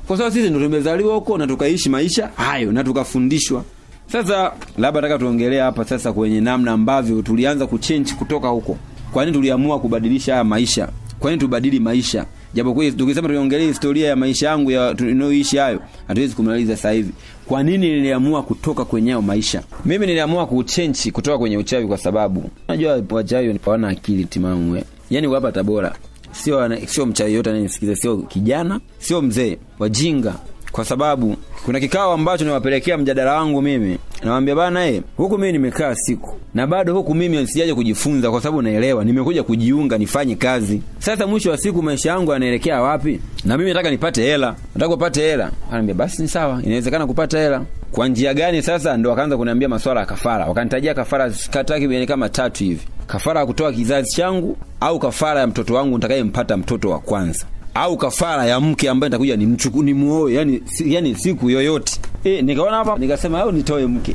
kwa sababu sisi ndo tumezaliwa huko na tukaishi maisha hayo na tukafundishwa sasa labda nataka tuongelea hapa sasa kwenye namna ambavyo tulianza kuchange kutoka huko kwa nini tuliamua kubadilisha haya maisha kwa nini tubadili maisha japokuwa tukisema tuiongelee historia ya maisha yangu ya tunayoishi hayo hatuwezi kumaliza sasa hivi kwa nini niliamua kutoka kwenye hayo maisha mimi niliamua kuchenchi kutoka kwenye uchawi kwa sababu unajua wachawi hawana akili timamu eh. yani hapa tabora sio ana- sio mchawi yote anayesikiza sio kijana sio mzee wajinga kwa sababu kuna kikao ambacho niwapelekea mjadala wangu mimi nawambia bana e, huku mimi nimekaa siku na bado huku mimi sijaja kujifunza kwa sababu naelewa nimekuja kujiunga nifanye kazi sasa mwisho wa siku maisha yangu yanaelekea wapi na mimi nataka nipate hela nataka kupata hela anaambia basi ni sawa inawezekana kupata hela kwa njia gani sasa ndo wakaanza kuniambia maswala ya kafara wakanitajia kafara takriban kama tatu hivi kafara ya kutoa kizazi changu au kafara ya mtoto wangu nitakayempata mtoto wa kwanza au kafara ya mke ambaye nitakuja nimchuku nimuoe yani, si, yani siku yoyote e, nikaona hapa nikasema au nitoe mke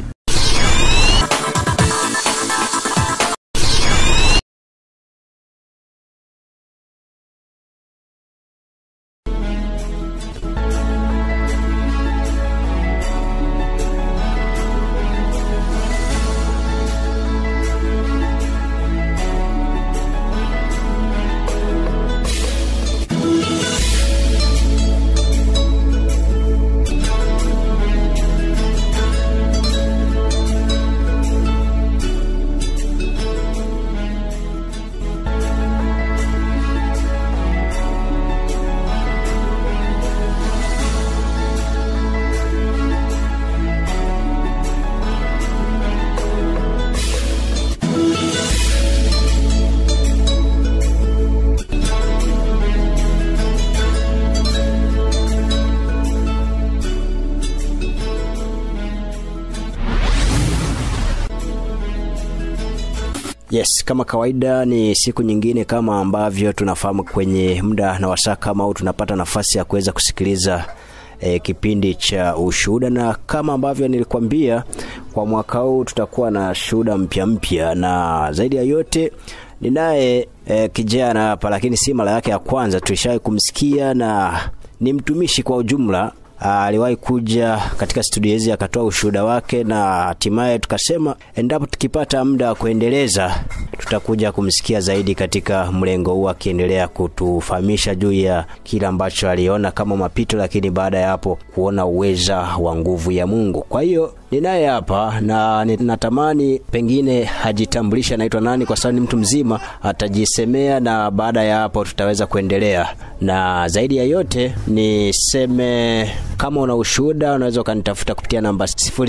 Yes, kama kawaida ni siku nyingine kama ambavyo tunafahamu kwenye muda na wasaa kama au tunapata nafasi ya kuweza kusikiliza e, kipindi cha ushuhuda, na kama ambavyo nilikwambia kwa mwaka huu tutakuwa na shuhuda mpya mpya, na zaidi ya yote ninaye e, kijana hapa, lakini si mara yake ya kwanza, tulishawahi kumsikia na ni mtumishi kwa ujumla aliwahi kuja katika studio hizi akatoa ushuhuda wake, na hatimaye tukasema endapo tukipata muda wa kuendeleza tutakuja kumsikia zaidi katika mlengo huu, akiendelea kutufahamisha juu ya kile ambacho aliona kama mapito, lakini baada ya hapo kuona uweza wa nguvu ya Mungu. Kwa hiyo ninaye hapa na natamani pengine hajitambulisha anaitwa nani, kwa sababu ni mtu mzima, atajisemea na baada ya hapo tutaweza kuendelea. Na zaidi ya yote niseme, kama una ushuhuda unaweza ukanitafuta kupitia namba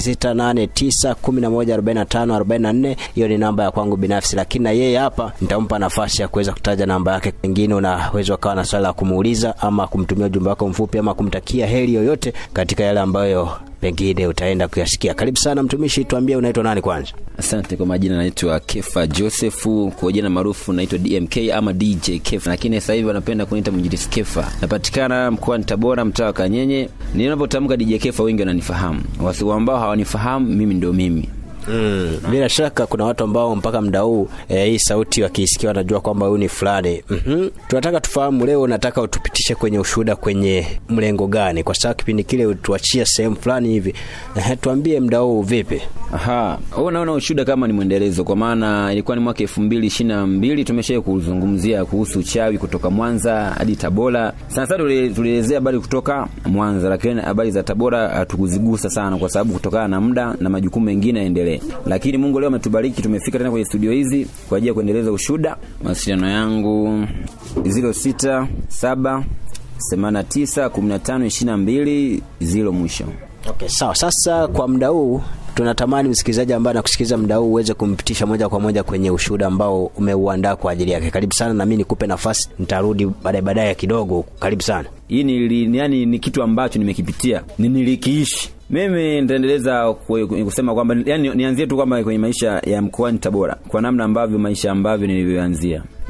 0689114544 hiyo ni namba ya kwangu binafsi, lakini na yeye hapa nitampa nafasi ya kuweza kutaja namba yake. Pengine unaweza ukawa na swali la kumuuliza ama kumtumia ujumbe wako mfupi ama kumtakia heri yoyote katika yale ambayo pengine utaenda kuyasikia. Karibu sana mtumishi, tuambie unaitwa nani kwanza? asante kwa majina naitwa kefa josefu kwa jina maarufu naitwa dmk ama dj kefa lakini sasa hivi wanapenda kuniita mwinjilisi kefa napatikana mkoani tabora mtaa wa kanyenye ninapotamka dj kefa wengi wananifahamu wasi ambao hawanifahamu mimi ndio mimi Mm. Bila shaka kuna watu ambao mpaka muda huu e, hii sauti wakiisikia wanajua kwamba huyu ni fulani. Mhm. Tunataka tufahamu leo, nataka utupitishe kwenye ushuhuda kwenye mlengo gani, kwa sababu kipindi kile utuachia sehemu fulani hivi. Ehe, tuambie muda huu vipi? Aha, huo naona ushuda kama ni mwendelezo, kwa maana ilikuwa ni mwaka elfu mbili ishirini na mbili tumesha kuzungumzia kuhusu uchawi kutoka Mwanza hadi Tabora. Sana sana tuli- tulielezea habari kutoka Mwanza, lakini habari za Tabora hatukuzigusa sana, kwa sababu kutokana na muda na majukumu mengine yaendelee. Lakini Mungu leo ametubariki, tumefika tena kwenye studio hizi kwa ajili ya kuendeleza ushuda. Mawasiliano yangu 06 7 89 15 22 zilo mwisho. Okay, sawa. Sasa kwa muda huu tunatamani msikilizaji ambaye anakusikiliza muda huu uweze kumpitisha moja kwa moja kwenye ushuhuda ambao umeuandaa kwa ajili yake. Karibu sana, na mimi nikupe nafasi, nitarudi baadaye baadaye kidogo. Karibu sana. hii ni, ni, yani, ni kitu ambacho nimekipitia ni nilikiishi mimi nitaendeleza ku- kusema kwamba yani nianzie tu kwamba kwenye maisha ya mkoani tabora kwa namna ambavyo maisha ambavyo nilivyoanzia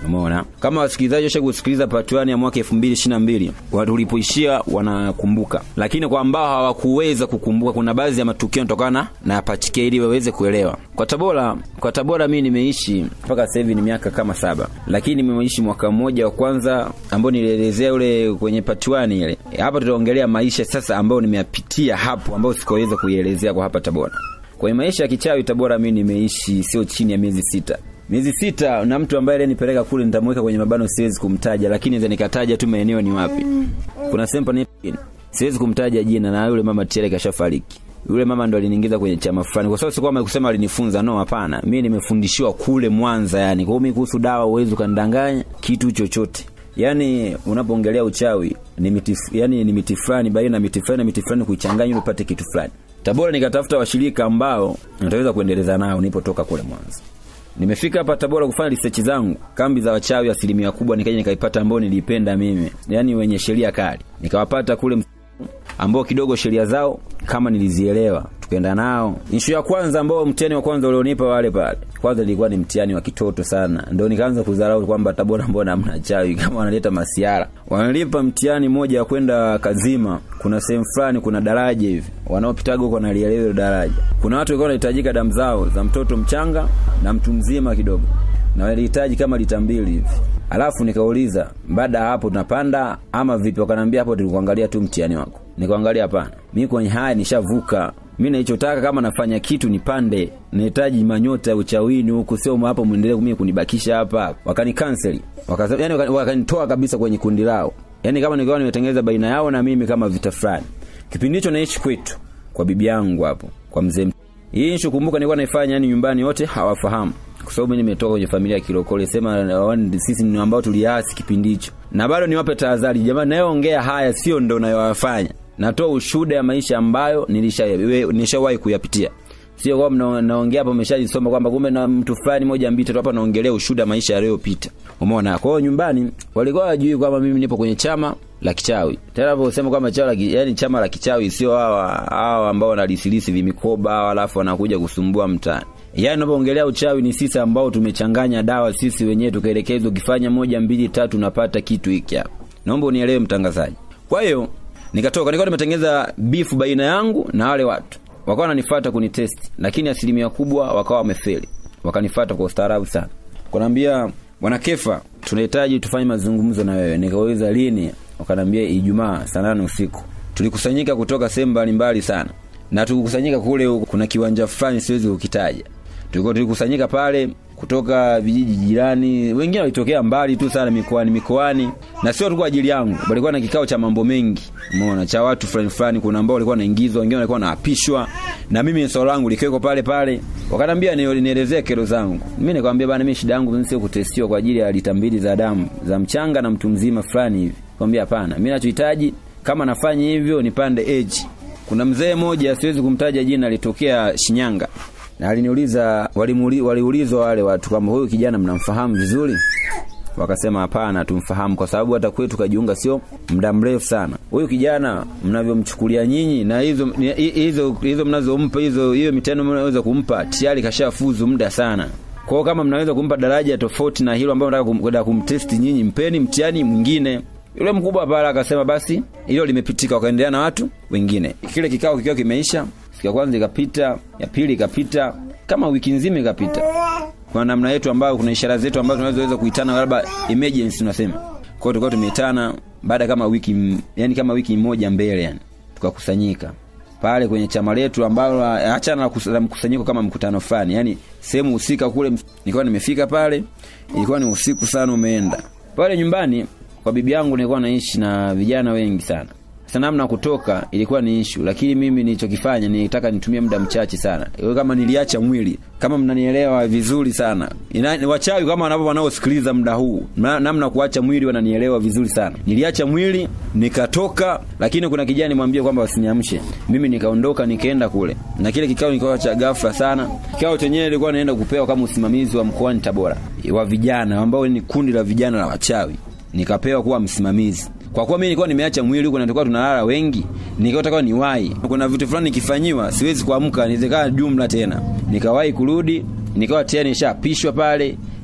umeona kama wasikilizaji washa kusikiliza patuani ya mwaka 2022 wa- tulipoishia wanakumbuka lakini kwa ambao hawakuweza kukumbuka kuna baadhi ya matukio yanatokana na pachike ili waweze kuelewa kwa tabora kwa tabora mimi nimeishi mpaka sasa hivi ni miaka kama saba lakini nimeishi mwaka mmoja wa kwanza ambao nilielezea ule kwenye patuani ile hapa tutaongelea maisha sasa ambayo nimeyapitia hapo ambayo sikaweza kuielezea kwa hapa tabora kwenye maisha ya kichawi tabora mi nimeishi sio chini ya miezi sita miezi sita na mtu ambaye alinipeleka kule nitamweka kwenye mabano siwezi kumtaja lakini naweza nikataja tu maeneo ni wapi kuna sehemu panaitwa siwezi kumtaja jina na yule mama tayari kashafariki yule mama ndo aliniingiza kwenye chama fulani kwa sababu sikuwa kusema alinifunza no hapana mi nimefundishiwa kule mwanza yani kwa hiyo mi kuhusu dawa uwezi ukanidanganya kitu chochote yaani unapoongelea uchawi ni miti yani ni miti fulani baina na miti fulani na miti fulani kuichanganya ili upate kitu fulani tabora nikatafuta washirika ambao nitaweza kuendeleza nao nipotoka kule mwanza nimefika hapa tabora kufanya research zangu kambi za wachawi asilimia kubwa nikaja nikaipata ambao nilipenda mimi yaani wenye sheria kali nikawapata kule ambao kidogo sheria zao kama nilizielewa tukaenda nao ishu ya kwanza ambao mtihani wa kwanza ulionipa wale pale kwanza ilikuwa ni mtihani wa kitoto sana ndo nikaanza kudharau kwamba tabora mbona hamna chawi kama wanaleta masiara wanalipa mtihani moja wa kwenda kazima kuna sehemu fulani kuna daraja hivi wanaopitaga huko wanalielewa hilo daraja kuna watu walikuwa wanahitajika damu zao za mtoto mchanga na mtu mzima kidogo na walihitaji kama lita mbili hivi alafu nikauliza baada ya hapo tunapanda ama vipi wakanaambia hapo tulikuangalia tu mtihani wako nikaangalia hapana mi kwenye haya nishavuka mi naichotaka kama nafanya kitu nipande nahitaji manyota ya uchawini huku sio hapo mwendelee mimi kunibakisha hapa wakanikanseli Wakasa- yani wakani- wakanitoa kabisa kwenye kundi lao yani kama nikiwa nimetengeneza baina yao na mimi kama vita fulani kipindi hicho naishi kwetu kwa bibi yangu hapo kwa mzee hii nshu kumbuka nilikuwa naifanya yani nyumbani wote hawafahamu kwa sababu mimi nimetoka kwenye familia ya kilokole sema wani- sisi ni ambao tuliasi kipindi hicho na bado niwape tahadhari jamani nayoongea haya sio ndo nayoyafanya natoa ushuhuda ya maisha ambayo nilisha- we- nishawahi kuyapitia sio kwamba mna- naongea hapa umeshajisoma kwamba kumbe na mtu fulani moja mbili tatu hapa naongelea ushuhuda ya maisha yaliyopita umeona kwa hiyo nyumbani walikuwa wajui kwamba mimi nipo kwenye chama la kichawi tena hapo usema kwamba chama la ki- yani chama la kichawi sio hawa hawa ambao wanalisilisi vimikoba hawa alafu wanakuja kusumbua mtaani yaani unapoongelea uchawi ni sisi ambao tumechanganya dawa sisi wenyewe tukaelekezwa ukifanya moja mbili tatu unapata kitu hiki hapa naomba unielewe mtangazaji kwa hiyo nikatoka nilikuwa nimetengeneza bifu baina yangu na wale watu wakawa wananifuata kunitest lakini asilimia kubwa wakawa wamefeli wakanifuata kwa ustaarabu sana kanaambia bwana kefa tunahitaji tufanye mazungumzo na wewe nikauliza lini wakanaambia ijumaa saa nane usiku tulikusanyika kutoka sehemu mbalimbali sana na tulikusanyika kule kuna kiwanja fulani siwezi kukitaja tulikuwa tulikusanyika pale kutoka vijiji jirani wengine walitokea mbali tu sana mikoani mikoani na sio tu kwa ajili yangu walikuwa na kikao cha mambo mengi umeona cha watu fulani fulani kuna ambao walikuwa wanaingizwa wengine walikuwa wanaapishwa na mimi swala langu likiweko pale pale wakaniambia ni- nielezee kero zangu mimi nikamwambia bana mimi shida yangu mimi sio kutestiwa kwa ajili ya lita mbili za damu za mchanga na mtu mzima fulani hivi kwambia hapana mimi nachohitaji kama nafanya hivyo nipande age kuna mzee mmoja siwezi kumtaja jina alitokea Shinyanga na aliniuliza walimuli- waliulizwa wale watu kwamba huyu kijana mnamfahamu vizuri wakasema hapana tumfahamu kwa sababu hata kwetu kajiunga sio muda mrefu sana huyu kijana mnavyomchukulia nyinyi na hizo ni- hi- hizo hizo mnazompa hizo hiyo mitano mnaweza kumpa tayari kashafuzu muda sana kwao kama mnaweza kumpa daraja tofauti na hilo ambayo nataka kum- kwenda kumtesti nyinyi mpeni mtihani mwingine yule mkubwa pale akasema basi hilo limepitika wakaendelea na watu wengine kile kikao kikiwa kimeisha siku ya kwanza ikapita ya pili ikapita kama wiki nzima ikapita kwa namna yetu ambayo kuna ishara zetu ambazo tunazoweza kuitana labda emergency tunasema kwa hiyo tulikuwa tumeitana baada kama wiki m- yani kama wiki moja mbele yani tukakusanyika pale kwenye chama letu ambalo achana na kus- na mkusanyiko kama mkutano fulani yani sehemu husika kule ms- nilikuwa nimefika pale ilikuwa ni usiku sana umeenda pale nyumbani kwa bibi yangu nilikuwa naishi na vijana wengi sana sasa namna ya kutoka ilikuwa ni ishu lakini mimi nilichokifanya nilitaka nitumie muda mchache sana Iwe kama niliacha mwili kama mnanielewa vizuri sana Ina, ni wachawi kama wanavyo wanaosikiliza muda huu na, namna kuacha mwili wananielewa vizuri sana niliacha mwili nikatoka lakini kuna kijana nimwambie kwamba wasiniamshe mimi nikaondoka nikaenda kule na kile kikao nikawa cha ghafla sana kikao chenyewe ilikuwa naenda kupewa kama usimamizi wa mkoani tabora wa vijana ambao ni kundi la vijana la wachawi nikapewa kuwa msimamizi kwa kuwa mimi nilikuwa nimeacha mwili huko na tulikuwa tunalala wengi nikataka niwahi kuna vitu fulani nikifanyiwa siwezi kuamka nizekaa jumla tena nikawahi kurudi nikawa tayari nishapishwa pale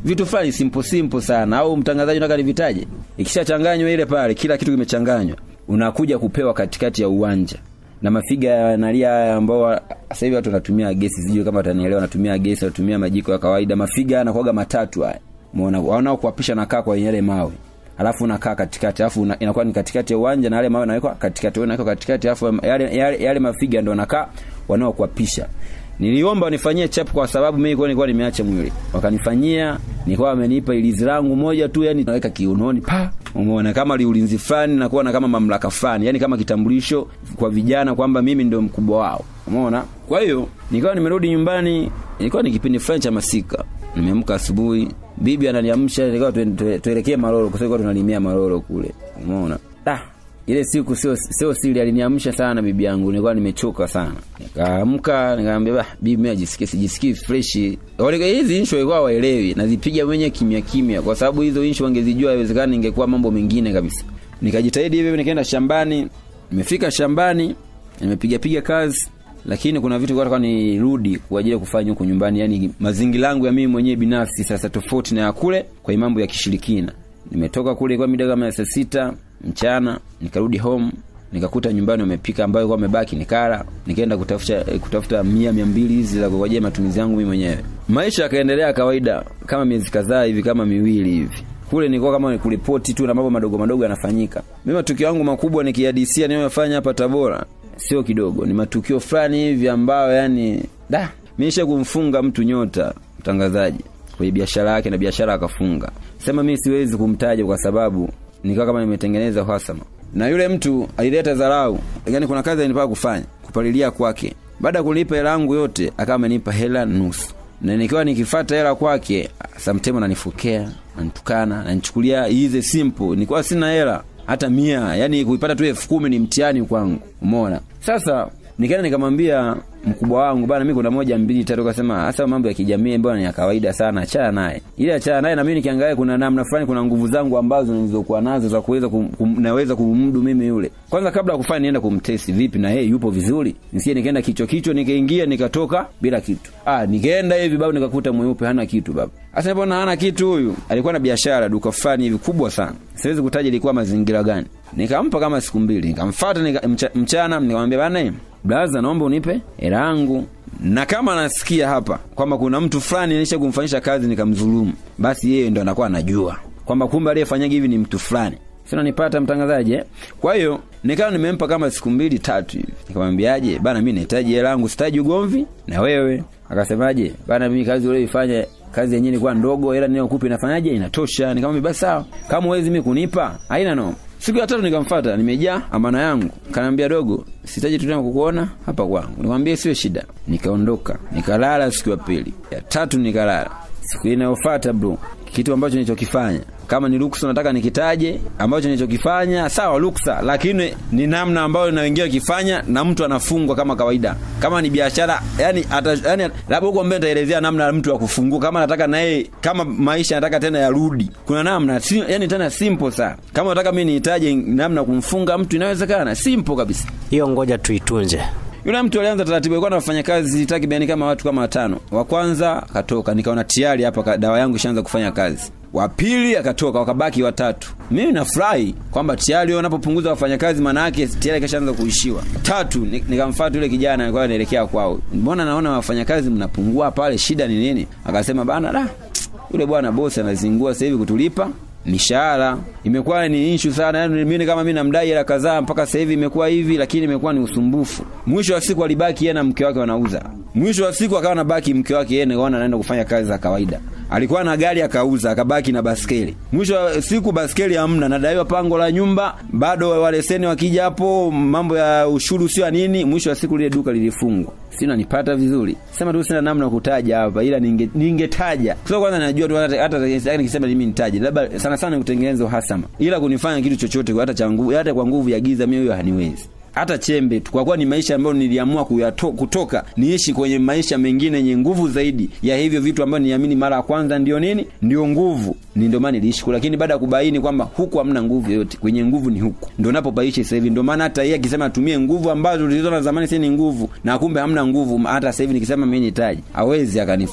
vitu fulani simple simple sana au mtangazaji unataka nivitaje ikishachanganywa ile pale kila kitu kimechanganywa unakuja kupewa katikati ya uwanja na mafiga yanalia haya ambao sasa hivi watu wanatumia gesi sijui kama watanielewa wanatumia gesi wanatumia majiko ya kawaida mafiga yanakuwaga matatu haya umeona wanao kuapisha nakaa kwa yale mawe alafu unakaa katikati alafu una, inakuwa ni katikati ya uwanja na yale mawe yanawekwa katikati wewe unawekwa katikati alafu yale, yale, yale mafiga ndio wanakaa wanaokuapisha niliomba wanifanyie chap kwa sababu mimi nilikuwa nilikuwa nimeacha mwili wakanifanyia nilikuwa wamenipa ilizi langu moja tu yani naweka kiunoni pa umeona kama liulinzi fulani na kuwa na kama mamlaka fulani yani kama kitambulisho kwa vijana kwamba mimi ndio mkubwa wao umeona kwa hiyo nikawa nimerudi nyumbani ilikuwa ni kipindi fulani cha masika nimeamka asubuhi bibi ananiamsha nikawa tuelekee maroro kwa sababu tunalimia maroro kule umeona ah ile siku sio sio siri aliniamsha sana bibi yangu nilikuwa nimechoka sana nikaamka nikamwambia bah bibi mimi ajisikie sijisikii fresh wale hizi insho ilikuwa waelewi nazipiga mwenye kimya kimya kwa sababu hizo insho wangezijua inawezekana ingekuwa mambo mengine kabisa nikajitahidi hivi nikaenda shambani nimefika shambani nimepiga piga kazi lakini kuna vitu kwa nirudi kwa ajili ya kufanya huko nyumbani yani mazingira yangu ya mimi mwenyewe binafsi sasa tofauti na ya kule kwa mambo ya kishirikina nimetoka kule kwa mida kama saa sita mchana nikarudi home nikakuta nyumbani wamepika ambayo kwa wamebaki nikala nikaenda kutafuta kutafuta mia mia mbili hizi za kwa ajili ya matumizi yangu mimi mwenyewe maisha yakaendelea kawaida kama miezi kadhaa hivi kama miwili hivi kule nilikuwa kama kuripoti tu na mambo madogo madogo yanafanyika mimi matukio yangu makubwa nikihadisia ninayofanya hapa Tabora sio kidogo ni matukio fulani hivi ambayo yani da miisha kumfunga mtu nyota mtangazaji kwenye biashara yake na biashara akafunga sema mimi siwezi kumtaja kwa sababu nikawa kama nimetengeneza uhasama na yule mtu alileta dharau yani kuna kazi alinipaka kufanya kupalilia kwake baada ya kunipa hela yangu yote akawa amenipa hela nusu na nikiwa nikifata hela kwake samtemo nanifukea nanitukana nanichukulia ize simple nilikuwa sina hela hata mia yani kuipata tu elfu kumi ni mtihani kwangu umeona sasa nikaenda nikamwambia mkubwa wangu bana mimi kuna moja mbili tatu kasema hasa mambo ya kijamii mbona ni ya kawaida sana achana naye ile achana naye na mimi nikiangalia kuna namna fulani kuna nguvu zangu ambazo nilizokuwa nazo za kuweza kum, kum, naweza kummudu mimi yule kwanza kabla ya kufanya nienda kumtesti vipi na yeye yupo vizuri nisie nikaenda kichwa kichwa nikaingia nikatoka bila kitu ah nikaenda hivi babu nikakuta mweupe hana kitu baba sasa mbona hana kitu huyu alikuwa na biashara duka fulani hivi kubwa sana siwezi kutaja ilikuwa mazingira gani nikampa kama siku mbili nikamfuata nika, mcha, mchana nikamwambia bana blaza naomba unipe hela yangu na kama nasikia hapa kwamba kuna mtu fulani anisha kumfanyisha kazi nikamdhulumu basi yeye ndo anakuwa anajua kwamba kumbe aliyefanyaga hivi ni mtu fulani sinanipata mtangazaji eh? kwa hiyo nikawa nimempa kama siku mbili tatu hivi nikamwambiaje bana mi nahitaji hela yangu sitaji ugomvi na wewe akasemaje bana mimi kazi ulioifanya kazi yenyewe ilikuwa ndogo hela ninayokupa inafanyaje inatosha nikamwambia basi sawa kama uwezi mimi kunipa haina noma siku ya tatu nikamfuata nimejaa amana yangu kanaambia dogo sitaji tu tena kukuona hapa kwangu nikamwambia sio shida nikaondoka nikalala siku ya pili ya tatu nikalala siku inayofuata bro kitu ambacho nilichokifanya kama ni ruksa nataka nikitaje ambacho nilichokifanya sawa ruksa lakini ni namna ambayo na wengine wakifanya na mtu anafungwa kama kawaida kama ni biashara yani ata, yani labda huko mbele nitaelezea namna mtu wa kufungua kama nataka na yeye kama maisha nataka tena yarudi kuna namna si, yani tena simple sana kama nataka mimi nihitaje namna kumfunga mtu inawezekana simple kabisa hiyo ngoja tuitunze yule mtu alianza taratibu alikuwa anafanya kazi takribani kama watu kama watano wa kwanza akatoka nikaona tayari hapa dawa yangu ishaanza kufanya kazi wa pili akatoka wakabaki watatu mimi nafurahi kwamba tayari wanapopunguza wafanyakazi maana yake tayari kashaanza kuishiwa tatu nikamfuata yule kijana alikuwa anaelekea kwao mbona naona wafanyakazi mnapungua pale shida ni nini akasema bana da yule bwana bosi anazingua sasa hivi kutulipa mishahara imekuwa ni issue sana yani mimi kama mimi namdai hela kadhaa mpaka sasa hivi imekuwa hivi lakini imekuwa ni usumbufu mwisho wa siku alibaki yeye na mke wake wanauza mwisho wa siku akawa nabaki mke wake yeye naona anaenda kufanya kazi za kawaida alikuwa na gari akauza akabaki na baskeli mwisho wa siku baskeli hamna nadaiwa pango la nyumba bado waleseni wakija hapo mambo ya ushuru sio nini mwisho wa siku lile duka lilifungwa sina nipata vizuri sema tu sina namna kutaja hapa ila ninge ningetaja kwa kwanza najua tu hata hata nikisema mimi nitaje labda sana sana kutengeneza uhasama ila kunifanya kitu chochote hata cha nguvu hata kwa nguvu ya giza mimi huyo haniwezi hata chembe tu kwa kuwa ni maisha ambayo niliamua kuyato, kutoka niishi kwenye maisha mengine yenye nguvu zaidi ya hivyo vitu ambavyo niamini mara ya kwanza ndio nini ndio nguvu ni ndio maana niliishi lakini baada ya kubaini kwamba huku hamna nguvu yoyote kwenye nguvu ni huku ndio napopaishi sasa hivi ndio maana hata yeye akisema atumie nguvu ambazo tulizoona zamani si ni nguvu na kumbe hamna nguvu hata sasa hivi nikisema mimi nitaji hawezi akanifuata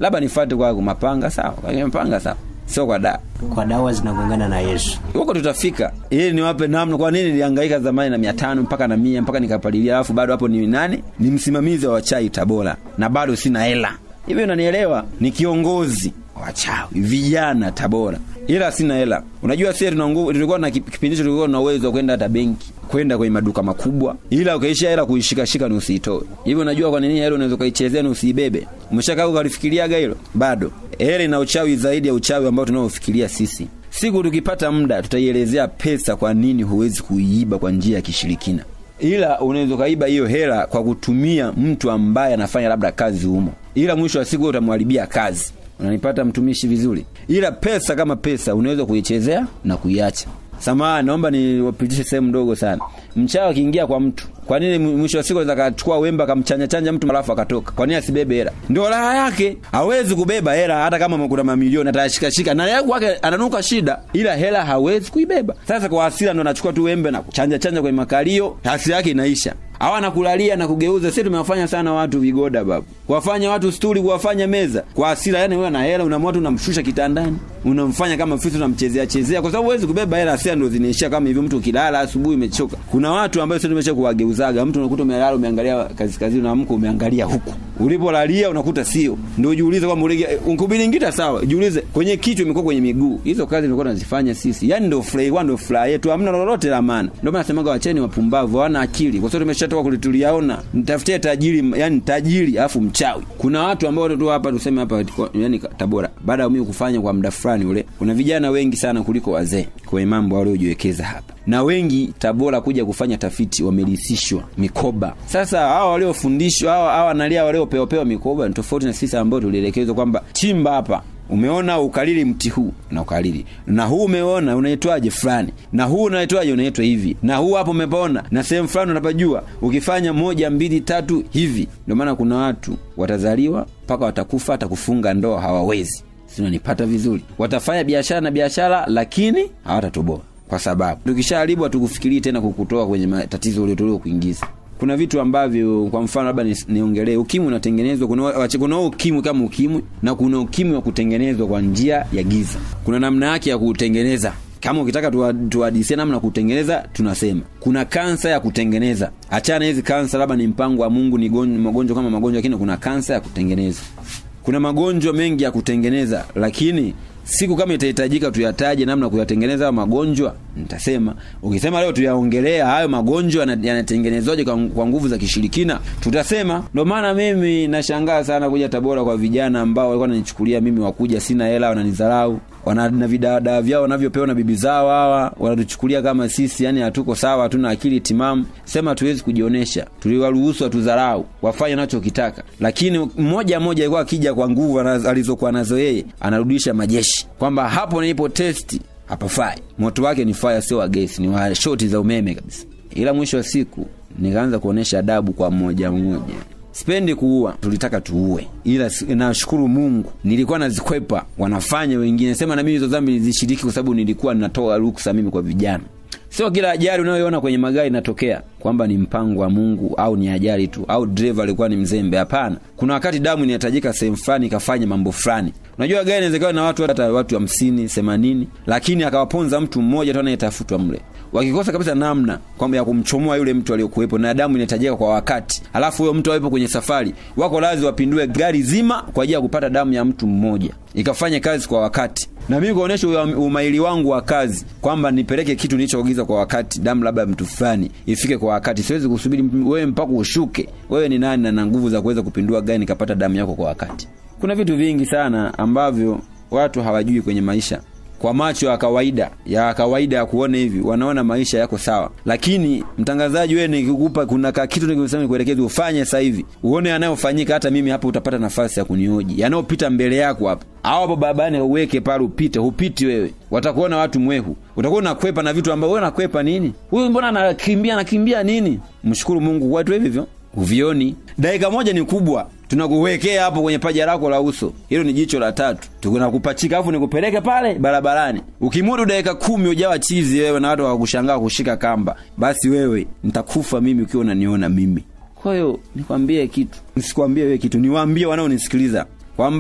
labda nifuate kwa mapanga sawa kwa mapanga sawa sio kwa dawa kwa dawa zinagongana na yesu huko tutafika ili niwape namna kwa nini nilihangaika zamani na mia tano mpaka na mia mpaka nikapalilia alafu bado hapo ni nani ni msimamizi wa wachai tabora na bado sina hela hivyo unanielewa ni kiongozi wachawi vijana tabora ila sina hela unajua sie tuna nguvu tulikuwa na kip- kipindi hicho tulikuwa na uwezo wa kwenda hata benki kwenda kwenye maduka makubwa ila ukaisha hela kuishikashika ni usiitoe hivyo unajua kwa nini hela unaweza ukaichezea ni usiibebe umeshakaa ukalifikiriaga hilo bado hela ina uchawi zaidi ya uchawi ambao tunaofikiria sisi siku tukipata muda tutaielezea pesa kwa nini huwezi kuiiba kwa njia ya kishirikina ila unaweza ukaiba hiyo hela kwa kutumia mtu ambaye anafanya labda kazi humo ila mwisho wa siku wewe utamharibia kazi unanipata mtumishi vizuri ila pesa kama pesa unaweza kuichezea na kuiacha samahani naomba niwapitishe sehemu ndogo sana mchawi akiingia kwa mtu kwa nini mw- mwisho wa siku anaweza akachukua wembe akamchanja chanja mtu alafu akatoka kwa nini asibebe hela ndio raha yake hawezi kubeba hela hata kama kuna mamilioni atashikashika na yeye kwake ananuka shida ila hela hawezi kuibeba sasa kwa hasira ndo anachukua tu wembe na kuchanja chanja kwenye makalio hasira yake inaisha au anakulalia na kugeuza sisi tumewafanya sana watu vigoda babu kuwafanya watu stuli kuwafanya meza kwa hasira yani wewe na hela unamwatu unamshusha kitandani unamfanya kama fisi unamchezea chezea kwa sababu huwezi kubeba hela hasira ndo zinaishia kama hivyo mtu ukilala asubuhi umechoka kuna watu ambao sisi tumesha kuwageuzaga mtu unakuta umelala umeangalia kazi kazi unaamka umeangalia huku ulipolalia unakuta sio ndio ujiulize kwamba ulege unkubilingita sawa jiulize kwenye kichwa imekuwa kwenye miguu hizo kazi tulikuwa tunazifanya sisi yani ndio furaha ndio furaha yetu hamna lolote la maana ndio maana nasemaga wacheni wapumbavu hawana akili kwa sababu tumeshatoka kulituliaona nitafutie tajiri yani tajiri afu mchawi kuna watu ambao tu hapa tuseme hapa yani Tabora baada ya mimi kufanya kwa muda fulani ule kuna vijana wengi sana kuliko wazee kwenye mambo waliojiwekeza hapa na wengi Tabora kuja kufanya tafiti wamerisishwa mikoba. Sasa hawa waliofundishwa hawa hawa nalia waliopewapewa mikoba ni tofauti na sisi ambao tulielekezwa kwamba chimba hapa umeona ukalili mti huu na ukalili na huu umeona unaitwaje fulani na huu unaitwaje unaitwa hivi na huu hapo umepaona na sehemu fulani unapajua ukifanya moja mbili tatu hivi ndio maana kuna watu watazaliwa mpaka watakufa hata kufunga ndoa hawawezi sinanipata vizuri watafanya biashara na biashara lakini hawatatoboa kwa sababu tukishaharibu hatukufikirii tena kukutoa kwenye matatizo uliotolewa kuingiza kuna vitu ambavyo kwa mfano labda ni- niongelee ukimwi unatengenezwa kuna wache- kuna ukimwi kama ukimwi na kuna ukimwi wa kutengenezwa kwa njia ya giza kuna namna yake ya kutengeneza kama ukitaka tuwa- tuwadisie namna ya kutengeneza tunasema kuna kansa ya kutengeneza achana hizi kansa labda ni mpango wa mungu ni gon- magonjwa kama magonjwa lakini kuna kansa ya kutengeneza kuna magonjwa mengi ya kutengeneza lakini siku kama itahitajika tuyataje namna ya kuyatengeneza hayo magonjwa nitasema ukisema leo tuyaongelea hayo magonjwa yana- yanatengenezwaje kwa, kwa nguvu za kishirikina tutasema ndio maana mimi nashangaa sana kuja tabora kwa vijana ambao walikuwa wananichukulia mimi wakuja sina hela wananidharau wana na vidawadaa vyao wanavyopewa na bibi zao hawa wanatuchukulia kama sisi yani hatuko sawa hatuna akili timamu sema hatuwezi kujionesha tuliwaruhusu watudharau wafanye nachokitaka lakini mmoja mmoja alikuwa akija kwa nguvu anazo- alizokuwa nazo yeye anarudisha majeshi kwamba hapo nilipo testi hapafai moto wake ni fire sio wa gesi ni wa shoti za umeme kabisa ila mwisho wa siku nikaanza kuonesha adabu kwa mmoja mmoja sipendi kuua tulitaka tuue ila si- nashukuru mungu nilikuwa nazikwepa wanafanya wengine sema na mimi hizo dhambi nizishiriki kwa sababu nilikuwa natoa ruksa mimi kwa vijana sio kila ajali unayoona kwenye magari inatokea kwamba ni mpango wa mungu au ni ajali tu au dreva alikuwa ni mzembe hapana kuna wakati damu inahitajika sehemu fulani ikafanya mambo fulani unajua gari inawezekana na watu hata watu hamsini themanini lakini akawaponza mtu mmoja tu anayetafutwa mle wakikosa kabisa namna kwamba ya kumchomoa yule mtu aliyokuwepo na damu inahitajika kwa wakati alafu huyo mtu awepo kwenye safari wako lazi wapindue gari zima kwa ajili ya kupata damu ya mtu mmoja ikafanye kazi kwa wakati na mimi kuonyesha uya- umaili wangu wa kazi kwamba nipeleke kitu nilichoagiza kwa wakati damu labda ya mtu fulani ifike kwa wakati siwezi kusubiri m- wewe mpaka ushuke wewe ni nani na na nguvu za kuweza kupindua gari nikapata damu yako kwa wakati kuna vitu vingi sana ambavyo watu hawajui kwenye maisha kwa macho ya kawaida ya kawaida ya kuona hivi wanaona maisha yako sawa lakini mtangazaji wewe nikikupa kuna ka kitu nikisema nikuelekeze ufanye sasa hivi uone yanayofanyika hata mimi hapo utapata nafasi ya kunioji yanayopita mbele yako hapa au hapo barabarani uweke pale upite hupiti wewe watakuona watu mwehu utakuwa unakwepa na vitu ambavyo wewe unakwepa nini huyu mbona anakimbia anakimbia nini mshukuru mungu watu hivi hivyo uvioni dakika moja ni kubwa tunakuwekea hapo kwenye paja lako la uso hilo ni jicho la tatu tunakupachika afu nikupeleke pale barabarani ukimudu dakika kumi ujawa chizi wewe na watu wakushangaa kushika kamba basi wewe nitakufa mimi ukiwa unaniona mimi kwa hiyo nikwambie kitu nisikwambie wewe kitu niwaambie wanaonisikiliza kwamba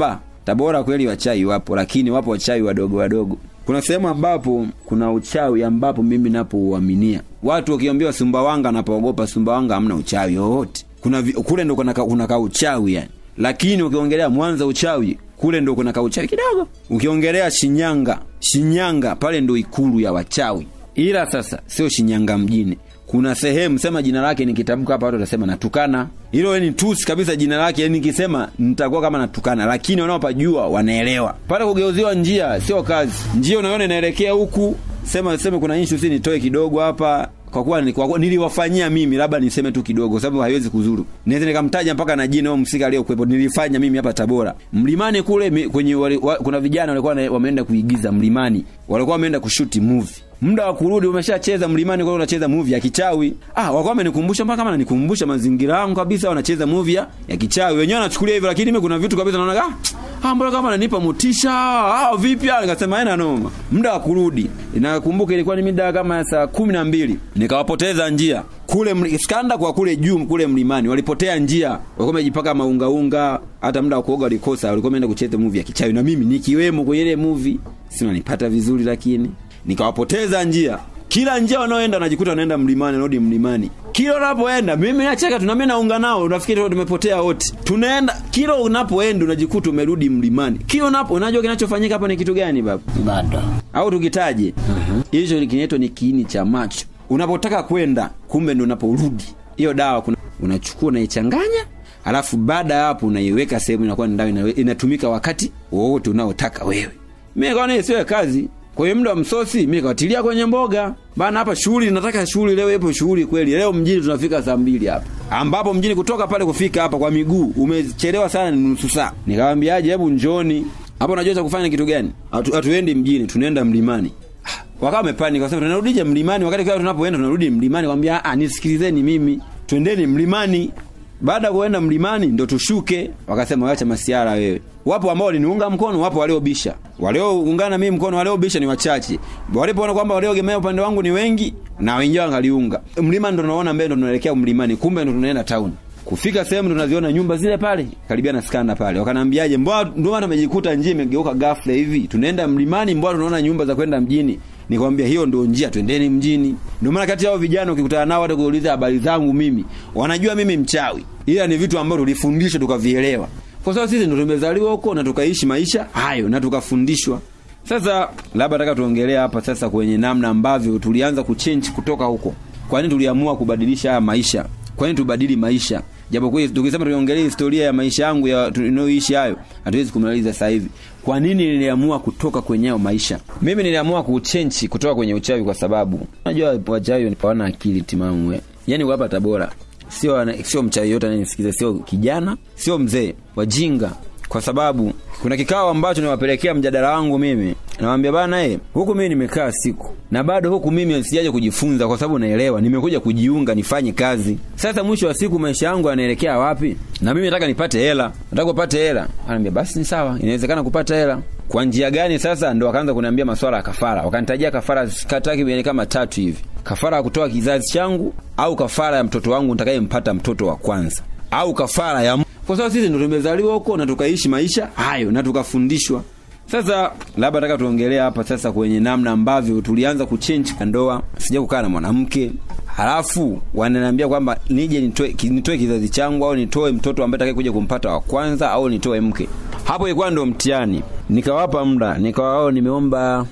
tabora kweli wachawi wapo lakini wapo wachawi wadogo wadogo kuna sehemu ambapo kuna uchawi ambapo mimi napouaminia watu wakiambiwa sumbawanga napoogopa sumbawanga hamna uchawi wowote kuna vi, kule ndo kuna, ka- kuna ka uchawi yani lakini ukiongelea mwanza uchawi kule ndo kuna ka uchawi kidogo ukiongelea shinyanga shinyanga pale ndo ikulu ya wachawi ila sasa sio shinyanga mjini kuna sehemu sema jina lake nikitamka hapa watu watasema natukana hilo we ni tusi kabisa jina lake yani nikisema nitakuwa kama natukana lakini wanaopajua wanaelewa pale kugeuziwa njia sio kazi njia unaona inaelekea huku sema sema kuna issue si nitoe kidogo hapa kwa kuwa ni- kwa kuwa niliwafanyia mimi labda niseme tu kidogo sababu haiwezi kuzuru naweza nikamtaja mpaka na jina au msika aliyokuwepo nilifanya mimi hapa tabora mlimani kule mi, kwenye wali, wa, kuna vijana walikuwa na- wameenda kuigiza mlimani walikuwa wameenda kushuti movie muda wa kurudi umeshacheza mlimani kule unacheza movie ya kichawi ah walikuwa wamenikumbusha mpaka kama nanikumbusha mazingira yangu kabisa wanacheza movie ya, ya kichawi wenyewe wanachukulia hivyo lakini mimi kuna vitu kabisa naona ah ah mbona kama ananipa motisha ah vipi ah nikasema haina noma muda wa kurudi nakumbuka ilikuwa ni mida kama ya saa kumi na mbili nikawapoteza njia kule mli- skanda kwa kule juu kule mlimani walipotea njia walikuwa wamejipaka maungaunga hata muda wa kuoga walikosa walikuwa wameenda kucheza movie ya kichawi na mimi nikiwemo kwenye ile movie si nanipata vizuri lakini nikawapoteza njia kila njia wanaoenda najikuta wanaenda mlimani narudi mlimani kila unapoenda mimi nacheka tunami naunga nao unafikiri tumepotea wote tunaenda kila unapoenda unajikuta umerudi mlimani kila unapo unajua kinachofanyika hapa ni kitu gani baba bado au tukitaje hicho uh-huh. kinaitwa ni kiini cha macho unapotaka kwenda kumbe ndo unaporudi hiyo dawa kuna unachukua unaichanganya alafu baada ya hapo unaiweka sehemu inakuwa ni dawa inawe- inatumika wakati wowote unaotaka wewe mi kaona hiyo sio kazi kwa hiyo muda wa msosi mi kawatilia kwenye mboga bana hapa shughuli nataka shughuli leo ipo shughuli kweli leo mjini tunafika saa mbili hapa ambapo mjini kutoka pale kufika hapa kwa miguu umechelewa sana ni nusu saa nikawambiaje hebu njoni hapo unajua cha kufanya ni kitu gani Hatu- hatuendi mjini tunaenda mlimani wakawa wamepani kwa sababu tunarudije mlimani wakati kwa tunapoenda tunarudi mlimani kwambia ah nisikilizeni mimi twendeni mlimani baada ya kuenda mlimani ndo tushuke wakasema wacha masiara wewe wapo ambao waliniunga mkono wapo waliobisha walioungana mimi mkono waliobisha ni wachache walipoona kwamba waliogemea upande wangu ni wengi na wengine wangaliunga mlima ndo tunaona mbele ndo tunaelekea mlimani kumbe ndo tunaenda town kufika sehemu tunaziona nyumba zile pale karibia na skanda pale wakanaambiaje mbona ndio maana tumejikuta njia imegeuka ghafla hivi tunaenda mlimani mbona tunaona nyumba za kwenda mjini nikwambia hiyo ndio njia twendeni mjini ndio maana kati yao vijana ukikutana nao hata kuuliza habari zangu mimi wanajua mimi mchawi ila ni vitu ambavyo tulifundishwa tukavielewa kwa sababu sisi ndo tumezaliwa huko na tukaishi maisha hayo na tukafundishwa sasa labda nataka tuongelea hapa sasa kwenye namna ambavyo tulianza kuchange kutoka huko kwa nini tuliamua kubadilisha haya maisha kwa nini tubadili maisha japokuwa tukisema tuiongelee historia ya maisha yangu ya tunayoishi hayo hatuwezi kumaliza sasa hivi kwa nini niliamua kutoka kwenye hayo maisha mimi niliamua kuchenchi kutoka kwenye uchawi kwa sababu unajua wachawi hawana akili timamu eh. yani hapa tabora sio ana- sio mchawi yote anayesikiza sio kijana sio mzee wajinga kwa sababu kuna kikao ambacho niwapelekea mjadala wangu mimi nawambia bana e, huku mimi nimekaa siku na bado huku mimi sijaje kujifunza kwa sababu naelewa nimekuja kujiunga nifanye kazi sasa mwisho wa siku maisha yangu yanaelekea wapi na mimi nataka nipate hela nataka kupata hela anaambia basi ni sawa inawezekana kupata hela kwa njia gani sasa ndo wakaanza kuniambia maswala ya kafara wakanitajia kafara takriban kama tatu hivi kafara ya kutoa kizazi changu au kafara ya mtoto wangu nitakayempata mtoto wa kwanza au kafara ya kwa sababu sisi ndo tumezaliwa huko na tukaishi maisha hayo na tukafundishwa sasa labda nataka tuongelea hapa sasa kwenye namna ambavyo tulianza kuchange ndoa sija kukaa na mwanamke halafu wananiambia kwamba nije nitoe, ki- nitoe kizazi changu au nitoe mtoto ambaye atakaye kuja kumpata wa kwanza au nitoe mke hapo ilikuwa ndo mtihani nikawapa muda nikawa wao nimeomba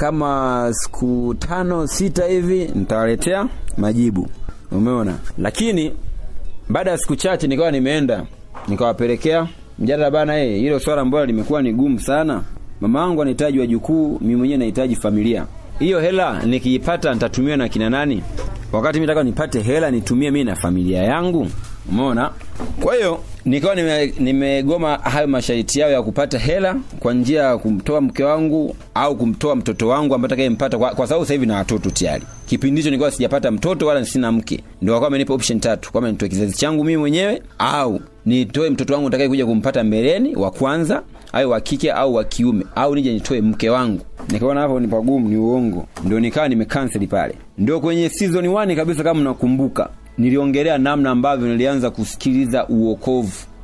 kama siku tano sita hivi nitawaletea majibu umeona lakini baada ya siku chache nikawa nimeenda nikawapelekea mjadala bana eh hilo swala ambalo limekuwa ni gumu sana mama wangu anahitaji wajukuu mimi mwenyewe nahitaji familia hiyo hela nikiipata nitatumia na kina nani wakati mimi nataka nipate hela nitumie mimi na familia yangu umeona kwa hiyo nikawa nime- nimegoma hayo masharti yao ya kupata hela kwa njia ya kumtoa mke wangu au kumtoa mtoto wangu ambaye atakayempata kwa, kwa sababu sasa hivi na watoto tayari kipindi hicho nilikuwa sijapata mtoto wala sina mke ndio wakawa wamenipa option tatu kwamba nitoe kizazi changu mimi mwenyewe au nitoe mtoto wangu nitakaye kuja kumpata mbeleni wa kwanza au wa kike au wa kiume au nije nitoe mke wangu nikaona hapo ni pagumu ni uongo ndio nikawa nimekanseli pale ndio kwenye season 1 kabisa kama mnakumbuka niliongelea namna ambavyo nilianza kusikiliza uokovu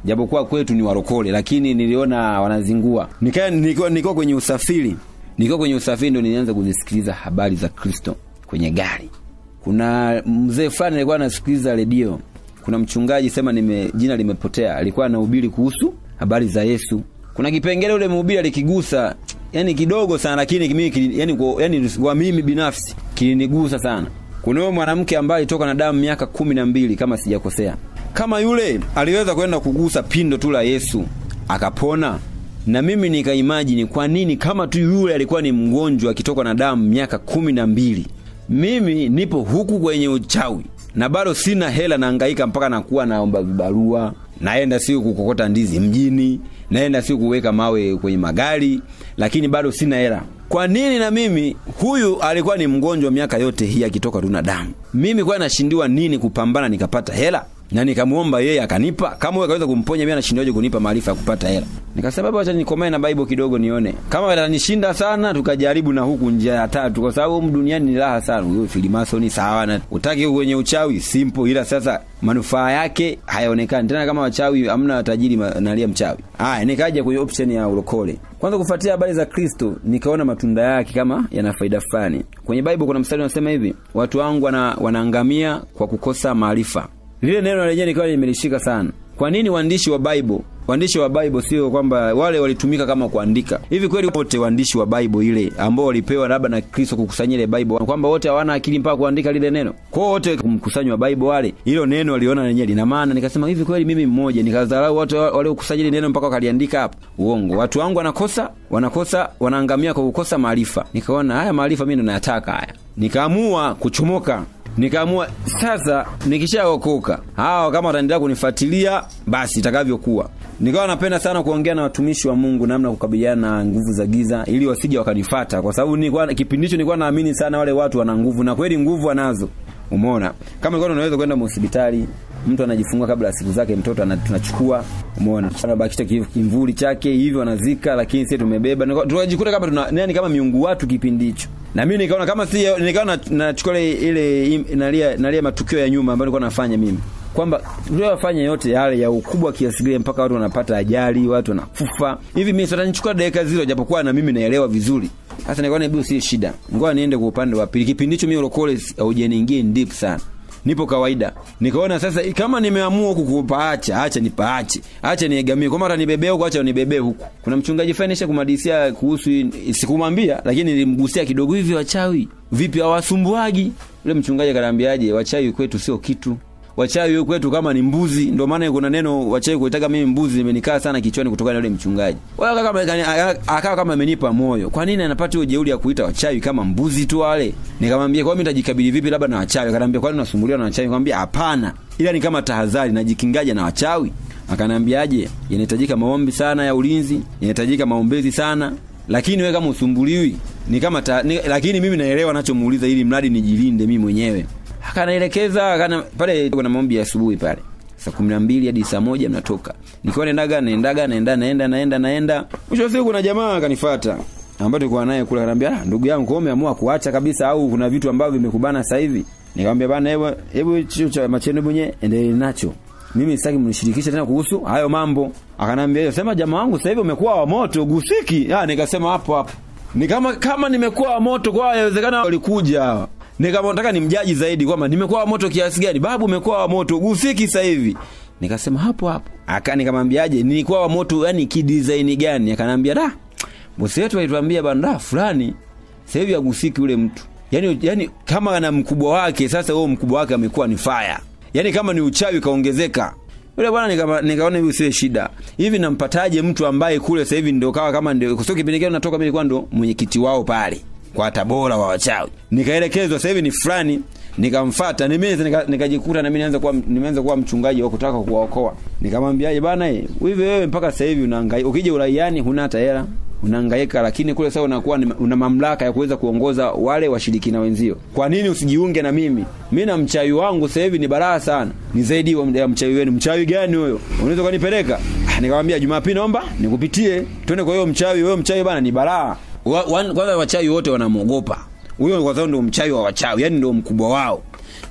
japokuwa kwetu ni warokole lakini niliona wanazingua nikaa nilikuwa nilikuwa kwenye usafiri nilikuwa kwenye usafiri ndo nilianza kuzisikiliza habari za kristo kwenye gari kuna mzee fulani alikuwa anasikiliza redio kuna mchungaji sema nime jina limepotea alikuwa anahubiri kuhusu habari za yesu kuna kipengele ule mhubiri alikigusa yani kidogo sana lakini mimi kili- yani, kwa- yani kwa mimi binafsi kilinigusa sana kuna huyo mwanamke ambaye alitoka na damu miaka kumi na mbili kama sijakosea kama yule aliweza kwenda kugusa pindo tu la yesu akapona na mimi nikaimajini kwa nini kama tu yule alikuwa ni mgonjwa akitoka na damu miaka kumi na mbili mimi nipo huku kwenye uchawi na bado sina hela naangaika mpaka nakuwa naomba vibarua naenda siku kukokota ndizi mjini naenda siku kuweka mawe kwenye magari lakini bado sina hela kwa nini na mimi huyu alikuwa ni mgonjwa miaka yote hii akitoka tu na damu mimi kwa nashindiwa nini kupambana nikapata hela na nikamwomba yeye akanipa kama huyo akaweza kumponya mimi anashindaje kunipa maarifa ya kupata hela nikasema baba acha nikomae na bible kidogo nione kama atanishinda sana tukajaribu na huku njia ya tatu kwa sababu humu duniani ni raha sana huyo filimasoni sawa na utaki kwenye uchawi simple ila sasa manufaa yake hayaonekani tena kama wachawi hamna tajiri ma- nalia mchawi haya nikaja kwenye option ya ulokole kwanza kufuatia habari za kristo nikaona matunda yake kama yana faida fulani kwenye bible kuna mstari unasema hivi watu wangu wana, wanaangamia kwa kukosa maarifa lile neno lenyewe nikawa nimelishika sana kwa nini waandishi wa bible waandishi wa bible sio kwamba wale walitumika kama kuandika hivi kweli wote waandishi wa bible ile ambao walipewa labda na kristo kukusanya ile bible kwamba wote hawana akili mpaka kuandika lile neno kwao wote kumkusanya wa bible wale hilo neno waliona lenyewe lina maana nikasema hivi kweli mimi mmoja nikadharau watu waliokusanya ile neno mpaka wakaliandika hapo uongo watu wangu wanakosa wanakosa wanaangamia kwa kukosa maarifa nikaona haya maarifa mimi ndo nayataka haya nikaamua kuchomoka nikaamua sasa nikishaokoka hawa kama wataendelea kunifuatilia basi itakavyokuwa nikawa napenda sana kuongea na watumishi wa mungu namna ya kukabiliana na nguvu za giza ili wasije wakanifata kwa sababu nilikuwa kipindi hicho nilikuwa naamini sana wale watu wana nguvu na kweli nguvu wanazo umeona kama ilikuwa unaweza kwenda hospitali mtu anajifungua kabla ya siku zake mtoto ana- tunachukua umeona anabakisha ki- kimvuli chake hivyo anazika lakini sisi tumebeba Nika- tukajikuta kama tuna yani kama miungu watu kipindi hicho na mimi nikaona kama si nikawa na- nachukua ile ile im- nalia nalia matukio ya nyuma ambayo nilikuwa nafanya mimi kwamba tuliyofanya yote yale ya ukubwa kiasi gani mpaka watu wanapata ajali watu wanakufa hivi mimi sasa nichukua dakika zile japokuwa na mimi naelewa vizuri sasa nikaona hebu si shida ngoja niende kwa upande wa pili kipindi hicho mimi ulokole haujaniingia in deep sana nipo kawaida nikaona sasa kama nimeamua huku kupaacha acha nipaache acha niegamie kwa mara nibebee huku acha nibebee huku kuna mchungaji fulani nisha kumadisia kuhusu sikumwambia lakini nilimgusia kidogo hivi wachawi vipi hawasumbuagi yule mchungaji akaniambiaje wachawi kwetu sio kitu wachawi kwetu kama ni mbuzi ndio maana kuna neno wachawi kuitaka mimi mbuzi imenikaa sana kichwani kutokana na yule mchungaji wala kama akawa kama amenipa moyo kwa nini anapata hiyo jeuri ya kuita wachawi kama mbuzi tu wale nikamwambia kwa mimi nitajikabili vipi labda na wachawi akaniambia kwani unasumbuliwa na wachawi nikamwambia hapana ila ni kama tahadhari najikingaje na wachawi akaniambiaje inahitajika maombi sana ya ulinzi inahitajika maombezi sana lakini wewe kama usumbuliwi ni kama ta, ni, lakini mimi naelewa nachomuuliza ili mradi nijilinde mimi mwenyewe akanaelekeza akana pale kuna maombi ya asubuhi pale saa kumi na mbili hadi saa moja mnatoka nikiwa naendaga naendaga naenda naenda naenda naenda mwisho wa siku kuna jamaa akanifata ambaye tulikuwa naye kule akaniambia ah, ndugu yangu kwa umeamua kuacha kabisa au kuna vitu ambavyo vimekubana sasa hivi nikamwambia bana hebu hebu hicho cha macheno mwenye endelee nacho mimi sitaki mnishirikishe tena kuhusu hayo mambo akanambia hiyo sema jamaa wangu sasa hivi umekuwa wa moto gusiki ah nikasema hapo hapo ni kama kama nimekuwa wa moto kwa inawezekana walikuja hawa nikamtaka nimjaji zaidi kwamba nimekuwa wa moto kiasi gani babu umekuwa wa moto gusiki sasa hivi nikasema hapo hapo aka nikamwambiaje nilikuwa wa moto yani kidesign gani akanambia da bosi wetu alituambia banda fulani sasa hivi agusiki ule mtu yani yani kama ana mkubwa wake sasa huo mkubwa wake amekuwa ni fire yani kama ni uchawi kaongezeka yule bwana nika, nikaona hivi sio shida hivi nampataje mtu ambaye kule sasa hivi ndio kawa kama ndio kwa kipindi kile natoka mimi nilikuwa ndo mwenyekiti wao pale kwa tabora wa wachawi nikaelekezwa sasa hivi ni fulani nikamfuata nimeza nikajikuta nika na mimi nianza kuwa nimeanza kuwa mchungaji wa kutaka kuwaokoa nikamwambiaje bana hivi wewe mpaka sasa hivi unahangaika ukija uraiani huna hata hela unahangaika lakini kule sasa unakuwa una mamlaka ya kuweza kuongoza wale washirikina wenzio kwa nini usijiunge na mimi mi na mchawi wangu sasa hivi ni baraha sana ni zaidi ya mchawi wenu mchawi gani huyo unaweza kunipeleka ah, nikamwambia jumapili naomba nikupitie twende kwa hiyo mchawi huyo mchawi bana ni baraha kwanza wachawi wote wanamwogopa huyo kwa sababu ndio mchawi wa wachawi yani ndio mkubwa wao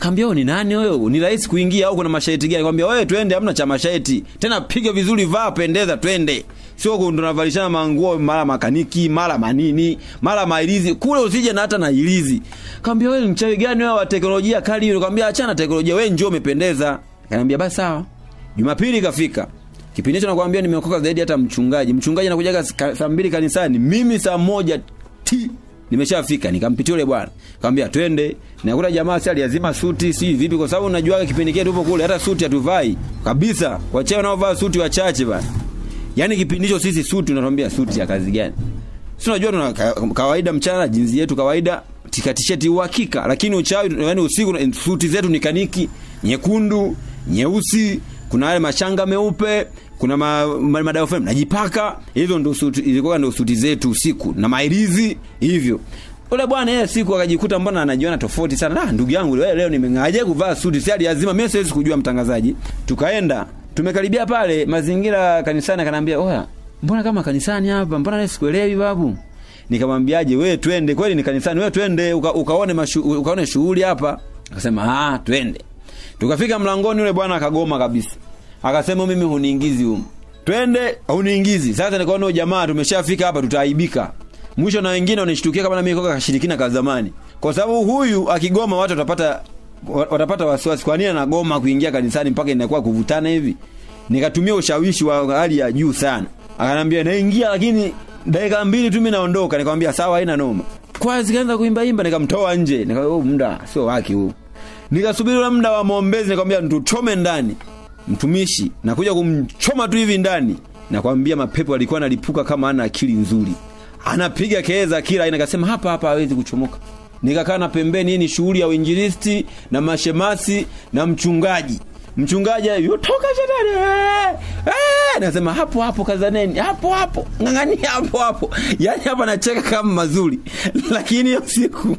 kaambia wewe ni nani wewe ni rahisi kuingia au kuna masharti gani kaambia wewe twende hamna cha masharti tena piga vizuri vaa pendeza twende sio ndo tunavalishana manguo mara makaniki mara manini mara mailizi kule usije na hata na ilizi kaambia wewe ni mchawi gani wewe wa teknolojia kali hiyo kaambia achana teknolojia wewe njoo umependeza kaniambia basi sawa jumapili ikafika kipindi hicho nakwambia nimeokoka zaidi hata mchungaji mchungaji anakujaga saa mbili kanisani mimi saa moja ti nimeshafika nikampitia yule bwana kaambia twende nakuta jamaa si aliazima suti si vipi kwa sababu unajua kipindi kile tupo kule hata suti hatuvai kabisa wachache wanaovaa suti wachache bana yani kipindi hicho sisi suti unatuambia suti ya kazi gani si unajua tuna kawaida mchana jinsi yetu kawaida tikatisheti uhakika lakini uchawi yani usiku suti zetu ni kaniki nyekundu nyeusi kuna yale mashanga meupe kuna ma, ma, madawa fulani najipaka hizo ndo suti ilikuwa ndo suti zetu usiku na mailizi hivyo ule bwana yeye siku akajikuta mbona anajiona tofauti sana ah ndugu yangu leo, leo nimeng'aje kuvaa suti si lazima mimi siwezi kujua mtangazaji tukaenda tumekaribia pale mazingira kanisani akaniambia oya mbona kama kanisani hapa mbona leo sikuelewi babu nikamwambiaje wewe twende kweli ni kanisani wewe twende uka, ukaone mashu, ukaone shughuli hapa akasema ah twende tukafika mlangoni yule bwana akagoma kabisa akasema mimi huniingizi humu twende huniingizi sasa nikaona jamaa tumeshafika hapa tutaaibika mwisho na wengine wanishtukia kama na mimi koka kashirikina ka zamani kwa sababu huyu akigoma watu watapata watapata wasiwasi kwa nini anagoma kuingia kanisani mpaka inakuwa kuvutana hivi nikatumia ushawishi wa hali ya juu sana akanambia naingia lakini dakika mbili tu mimi naondoka nikamwambia sawa haina noma kwa zikaanza kuimba imba nikamtoa nje nikamwambia oh, muda sio wake huu nikasubiri ule muda wa maombezi nikamwambia tuchome ndani mtumishi nakuja kumchoma tu hivi ndani nakwambia mapepo alikuwa analipuka kama ana akili nzuri anapiga kelele kila aina akasema hapa hapa hawezi kuchomoka nikakaa na pembeni hii ni shughuli ya uinjilisti na mashemasi na mchungaji mchungaji yotoka shetani eh, eh, nasema hapo hapo kazaneni hapo hapo ng'ang'ania hapo hapo yani hapa nacheka kama mazuri lakini hiyo siku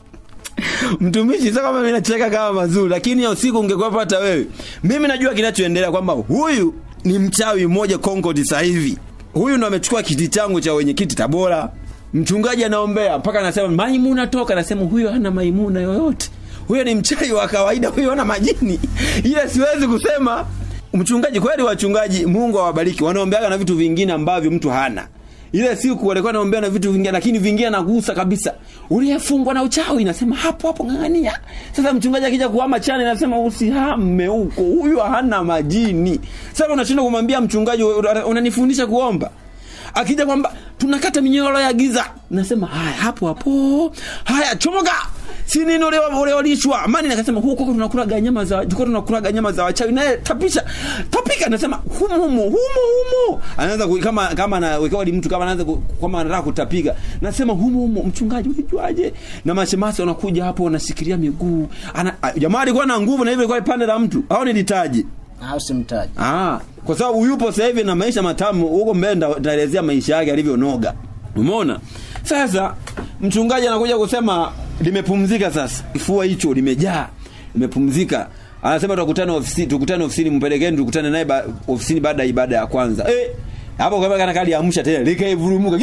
mtumishi sio kama mimi nacheka kama mazuri lakini hiyo siku ungekuwa hata wewe mimi najua kinachoendelea kwamba huyu ni mchawi mmoja Concord sasa hivi huyu ndo amechukua kiti changu cha wenyekiti Tabora mchungaji anaombea mpaka anasema maimuna toka anasema huyo hana maimuna yoyote huyo ni mchawi wa kawaida huyo ana majini ile siwezi kusema mchungaji kweli wachungaji Mungu awabariki wanaombeaga na vitu vingine ambavyo mtu hana ile siku walikuwa naombea na vitu vingine lakini vingine nagusa kabisa uliyefungwa na uchawi nasema hapo hapo ng'ang'ania sasa mchungaji akija kuhama chane nasema usihame huko huyu hana majini sasa unashinda kumwambia mchungaji unanifundisha kuomba akija kwamba tunakata minyororo ya giza nasema haya hapo hapo haya chomoka si nini ule ule walishwa amani nakasema huko huko tunakula nyama za huko tunakula nyama za wachawi naye tapisha tapika nasema humo humo humo humo anaanza kama kama anawekewa mtu kama anaanza kama anataka kutapiga nasema humo humo mchungaji unajuaje na mashemasi wanakuja hapo wanashikilia miguu ana jamaa alikuwa na nguvu na hivyo ilikuwa pande la mtu au nilitaje au simtaji ah kwa sababu yupo sasa hivi na maisha matamu huko mbele nitaelezea maisha yake alivyonoga umeona sasa mchungaji anakuja kusema limepumzika sasa kifua hicho limejaa limepumzika anasema tukutane ofisini tukutane ofisini mpelekeni tukutane naye ba, ofisini baada ya ibada ya kwanza eh hapo kwa kana kali amsha tena likaivurumuka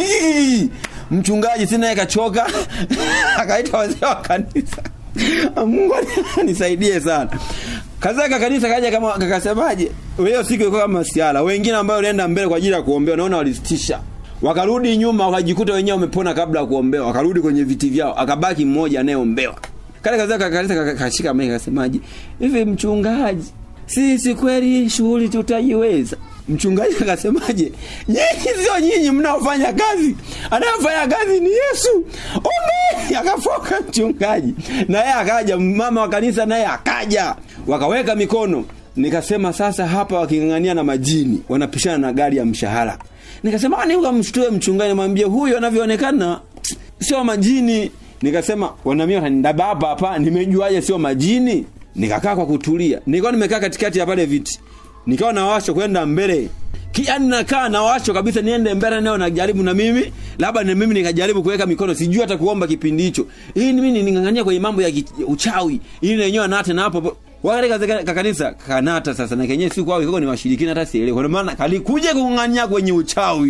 mchungaji sina yeye kachoka akaita wazee wa kanisa Mungu nisaidie sana kazaka kanisa kaja kama kakasemaje hiyo siku ilikuwa kama siala wengine ambao walienda mbele kwa ajili ya kuombea naona walisitisha wakarudi nyuma wakajikuta wenyewe wamepona kabla ya kuombewa wakarudi kwenye viti vyao akabaki mmoja anayeombewa kale kazaka kanisa kashika mimi akasemaje hivi mchungaji sisi kweli shughuli tutaiweza mchungaji akasemaje nyinyi sio nyinyi mnaofanya kazi anayefanya kazi ni yesu ombe akafoka mchungaji na yeye akaja mama wa kanisa naye akaja wakaweka mikono nikasema sasa hapa waking'ang'ania na majini wanapishana na gari ya mshahara nikasema ni ukamshtue mchungaji namwambia huyu anavyoonekana sio majini nikasema wanamia watanidaba hapa hapa nimejuaje sio majini nikakaa kwa kutulia nilikuwa nimekaa katikati ya pale viti nikawa nawasho kwenda mbele yani nakaa nawasho kabisa niende mbele nao najaribu na mimi labda na mimi nikajaribu kuweka mikono sijui hata kuomba kipindi hicho hii mimi ningangania kwenye mambo ya uchawi ili na wenyewe anate na hapo wakati katika kanisa kanata sasa na kenyewe siku wao iko ni washirikina hata sielewi kwa maana kalikuja kungangania kwenye uchawi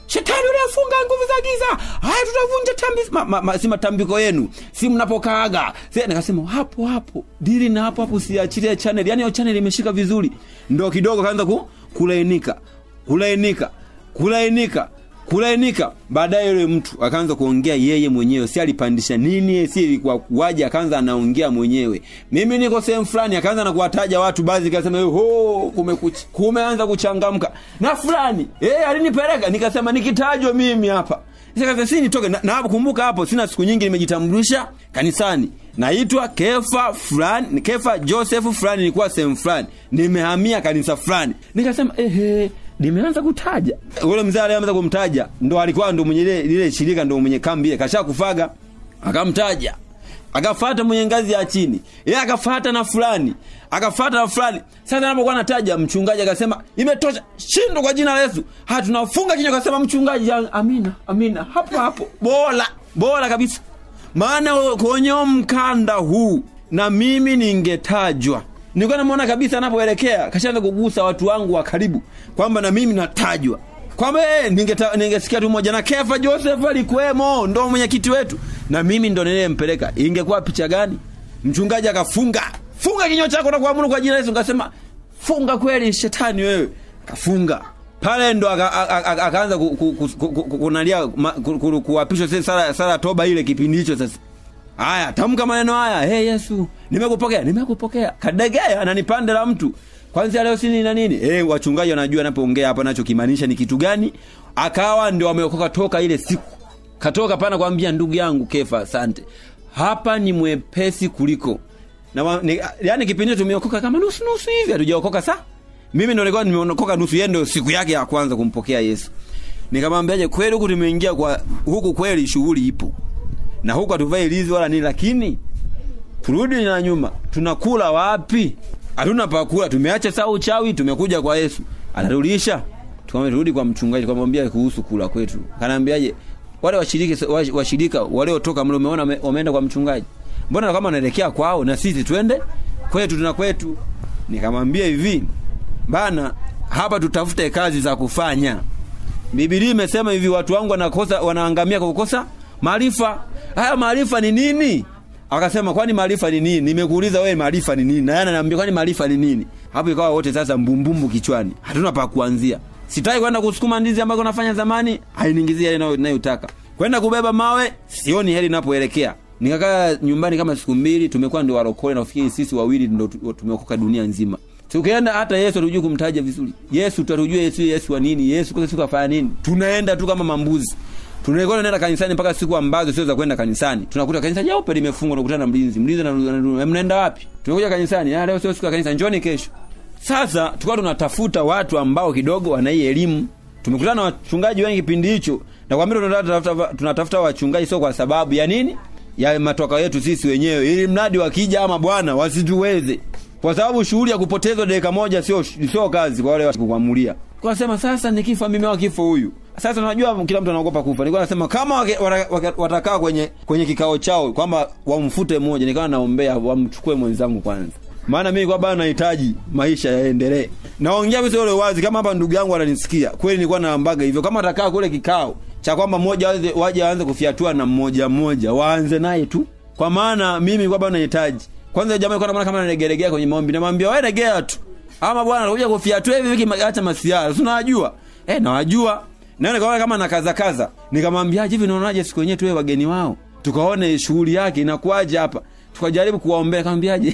shetani uliafunga nguvu za giza haya tutavunja tambi ma, ma, ma, si matambiko yenu si mnapokaaga si nikasema hapo hapo dili na hapo hapo siachilie channel yani hiyo channel imeshika vizuri ndo kidogo kaanza ku, kulainika kulainika kulainika kulainika baadaye yule mtu akaanza kuongea yeye mwenyewe si alipandisha nini si ilikuwa kuwaje akaanza anaongea mwenyewe mimi niko sehemu fulani akaanza na kuwataja watu baadhi kasema ho kumekucha kumeanza kuchangamka na fulani eh alinipeleka nikasema nikitajwa mimi hapa Nikasema si nitoke na, na hapo kumbuka hapo sina siku nyingi nimejitambulisha kanisani naitwa Kefa fulani Kefa Joseph fulani nilikuwa sehemu fulani nimehamia kanisa fulani nikasema ehe nimeanza kutaja ule mzee alianza kumtaja ndo alikuwa ndo mwenye lile lile shirika ndo mwenye kambi ile kasha kufaga akamtaja akafata mwenye ngazi ya chini yeye akafata na fulani akafata na fulani sasa anapokuwa anataja mchungaji akasema imetosha shindo kwa jina la Yesu ha tunafunga kinywa akasema mchungaji amina amina hapo hapo bora bora kabisa maana kwenye mkanda huu na mimi ningetajwa nilikuwa namuona kabisa anapoelekea kashaanza kugusa watu wangu wa karibu kwamba na mimi natajwa kwamba eh, ningeta- ningesikia tu moja na Kefa Joseph alikuwemo, ndo mwenyekiti wetu, na mimi ndo niliyempeleka. Ingekuwa picha gani? Mchungaji akafunga, funga kinywa chako na kuamuru kwa jina la Yesu. Nikasema funga kweli, shetani wewe. Kafunga pale ndo aka- aka- aka- akaanza ku- ku- ku- ku- ku- kunalia ma- ku- ku- kuapishwa sasa sala sala toba ile kipindi hicho sasa Haya, tamka maneno haya. Hey Yesu, nimekupokea, nimekupokea. Kadegea ananipande la mtu. Kwanza leo sini na nini? Eh, wachungaji wanajua anapoongea hapa nacho kimaanisha ni kitu gani? Akawa ndio ameokoka toka ile siku. Katoka pana kwambia ndugu yangu Kefa, asante. Hapa ni mwepesi kuliko. Na wa- ni, yani kipindi hicho tumeokoka kama nusu nusu hivi, hatujaokoka saa. Mimi ndio nilikuwa nimeokoka nusu, yeye ndio siku yake ya kwanza kumpokea Yesu. Nikamwambiaje, kweli huku tumeingia kwa huku, kweli shughuli ipo na huku hatuvai lizi wala nini, lakini turudi na nyuma, tunakula wapi? Hatuna pakula, tumeacha saa uchawi, tumekuja kwa Yesu, anarudisha. Tukamwambia turudi kwa mchungaji, tukamwambia kuhusu kula kwetu. Kanaambiaje, wale washiriki washirika waliotoka mle, umeona wame- wameenda kwa mchungaji, mbona kama wanaelekea kwao, na sisi twende kwetu, tuna kwetu. Nikamwambia hivi bana, hapa tutafute kazi za kufanya. Biblia imesema hivi, watu wangu wanakosa wanaangamia kwa kukosa maarifa. Haya maarifa ni nini? Akasema kwani maarifa ni nini? Nimekuuliza wewe maarifa ni nini? Na yeye ananiambia kwani maarifa ni nini? Hapo ikawa wote sasa mbumbumbu kichwani. Hatuna pa kuanzia. Sitaki kwenda kusukuma ndizi ambazo nafanya zamani, hainiingizie ile ninayotaka. Kwenda kubeba mawe, sioni heri ninapoelekea. Nikakaa nyumbani kama siku mbili, tumekuwa ndio warokole na ufikiri sisi wawili ndio tu- tumeokoka dunia nzima. Tukienda hata Yesu hatujui kumtaja vizuri. Yesu tutatujua Yesu Yesu wa nini? Yesu kwa siku afanya nini? Tunaenda tu kama mambuzi. Tunaikuwa tunaenda kanisani mpaka siku ambazo sio za kwenda kanisani. Tunakuta kanisa jeupe limefungwa na kukutana na mlinzi. Mlinzi na mnaenda wapi? Tunakuja kanisani. Ah, leo sio siku ya kanisa, njoni kesho. Sasa tukawa tunatafuta watu ambao kidogo wana hii elimu. Tumekutana na wachungaji wengi kipindi hicho. Na kwa mimi tunatafuta tunatafuta wachungaji sio kwa sababu ya nini? Ya matoka yetu sisi wenyewe. Ili mradi wakija ama bwana wasituweze. Kwa sababu shughuli ya kupotezwa dakika moja sio sio kazi kwa wale wa kuamulia. Kwa sema sasa nikifa mimi au kifo huyu. Sasa unajua kila mtu anaogopa kufa. Nilikuwa nasema kama wake- wata- wata- watakaa kwenye kwenye kikao chao kwamba wamfute mmoja, nikawa naombea wamchukue mwenzangu kwanza. Maana mimi kwa bado nahitaji maisha yaendelee. Naongea mimi sio wazi kama hapa ndugu yangu ananisikia. Kweli nilikuwa naambaga hivyo kama atakaa kule kikao cha kwamba mmoja waje waje aanze kufiatua na mmoja mmoja, waanze naye tu. Kwa maana mimi kwa bado nahitaji. Kwanza jamaa alikuwa anaona kama anaregeregea kwenye maombi, namwambia wewe regea tu. Ama bwana anakuja kufiatua hivi wiki acha masiara. Si unajua? Eh, nawajua. Na nikaona kama nakaza kaza. Nikamwambia hivi unaonaje siku yenyewe tuwe wageni wao. Tukaone shughuli yake inakuaje hapa. Tukajaribu kuwaombea kamwambiaje.